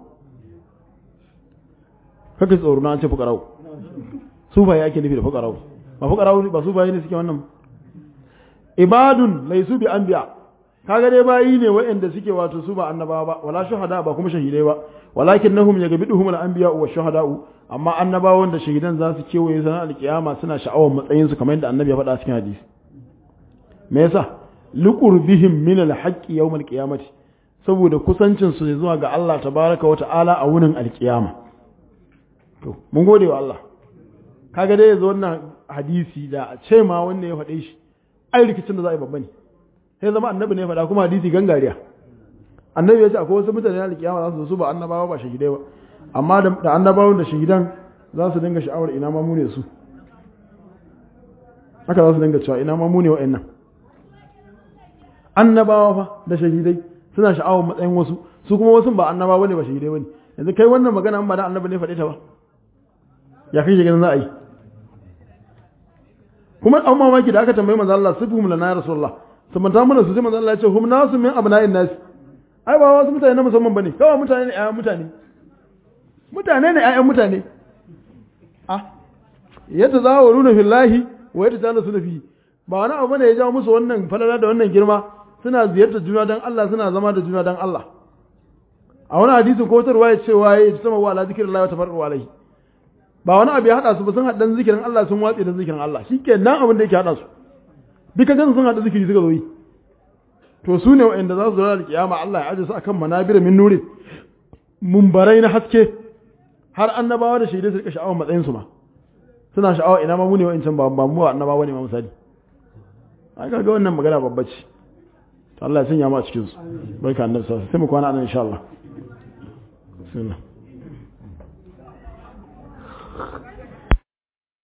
kake tsoro na an ce fukara uku su ba yake nufi da fukara uku ba fukara uku ba su ba ne suke wannan ibadun laisu bi anbiya kaga dai bayi ne waɗanda suke wato su ba annabawa ba wala shuhada ba kuma shahidai ba walakin nahum yagbiduhum al-anbiya wa shuhada'u amma annabawan da shahidan za su kewaye sanar alkiyama suna sha'awar matsayin su kamar yadda annabi ya faɗa cikin hadisi me yasa liqurbihim min al-haqqi yawm al-qiyamati saboda kusancin su zuwa ga Allah tabaraka wa ta'ala a wurin alkiyama to mun gode wa Allah kaga dai yanzu wannan hadisi da a ce ma wanda ya faɗe shi ai rikicin da za a yi babba ne sai zama annabi ne faɗa kuma hadisi gangariya annabi ya ce akwai wasu mutane na alkiyama za su su ba annabawa ba shahidai ba amma da annabawan da shahidan za su dinga sha'awar ina ma mu ne su haka za su dinga cewa ina ma mu ne wa'annan annabawa fa da shahidai suna sha'awar matsayin wasu su kuma wasu ba annabawa ne ba shahidai bane yanzu kai wannan magana an ba da annabi ne faɗe ta ba ya kai ganin za a yi kuma an mamaki da aka tambayi manzo Allah sifhum lana ya rasulullah sabanta mana su sai manzo Allah ya ce hum nasu min abna'in nas ai ba wasu mutane na musamman bane kawai mutane ne ƴaƴan mutane mutane ne ƴaƴan mutane ah yadda za wa runa fillahi wa yadda ta nasu fi ba wani abu ne ya jawo musu wannan falala da wannan girma suna ziyartar juna dan Allah suna zama da juna dan Allah a wani hadisi ko tarwa ya ce waye ya sama wa ala zikrillahi wa tafarru alaihi ba wani abu ya hada su ba sun haɗa zikirin Allah sun watse da zikirin Allah shikenan abin da yake hada su duka gan sun haɗa zikiri suka zo yi to su ne wa'anda za su zo da kiyama Allah ya aje su akan manabir min nuri mumbarai na haske har annabawa da shaidai su rika sha'awar matsayin su ma suna sha'awa ina ma mu ne wa'ancan ba ba mu annabawa ne ma misali ai ga wannan magana babba ce to Allah ya sanya mu a cikin su barka annabi sai mu kwana nan insha Allah bismillah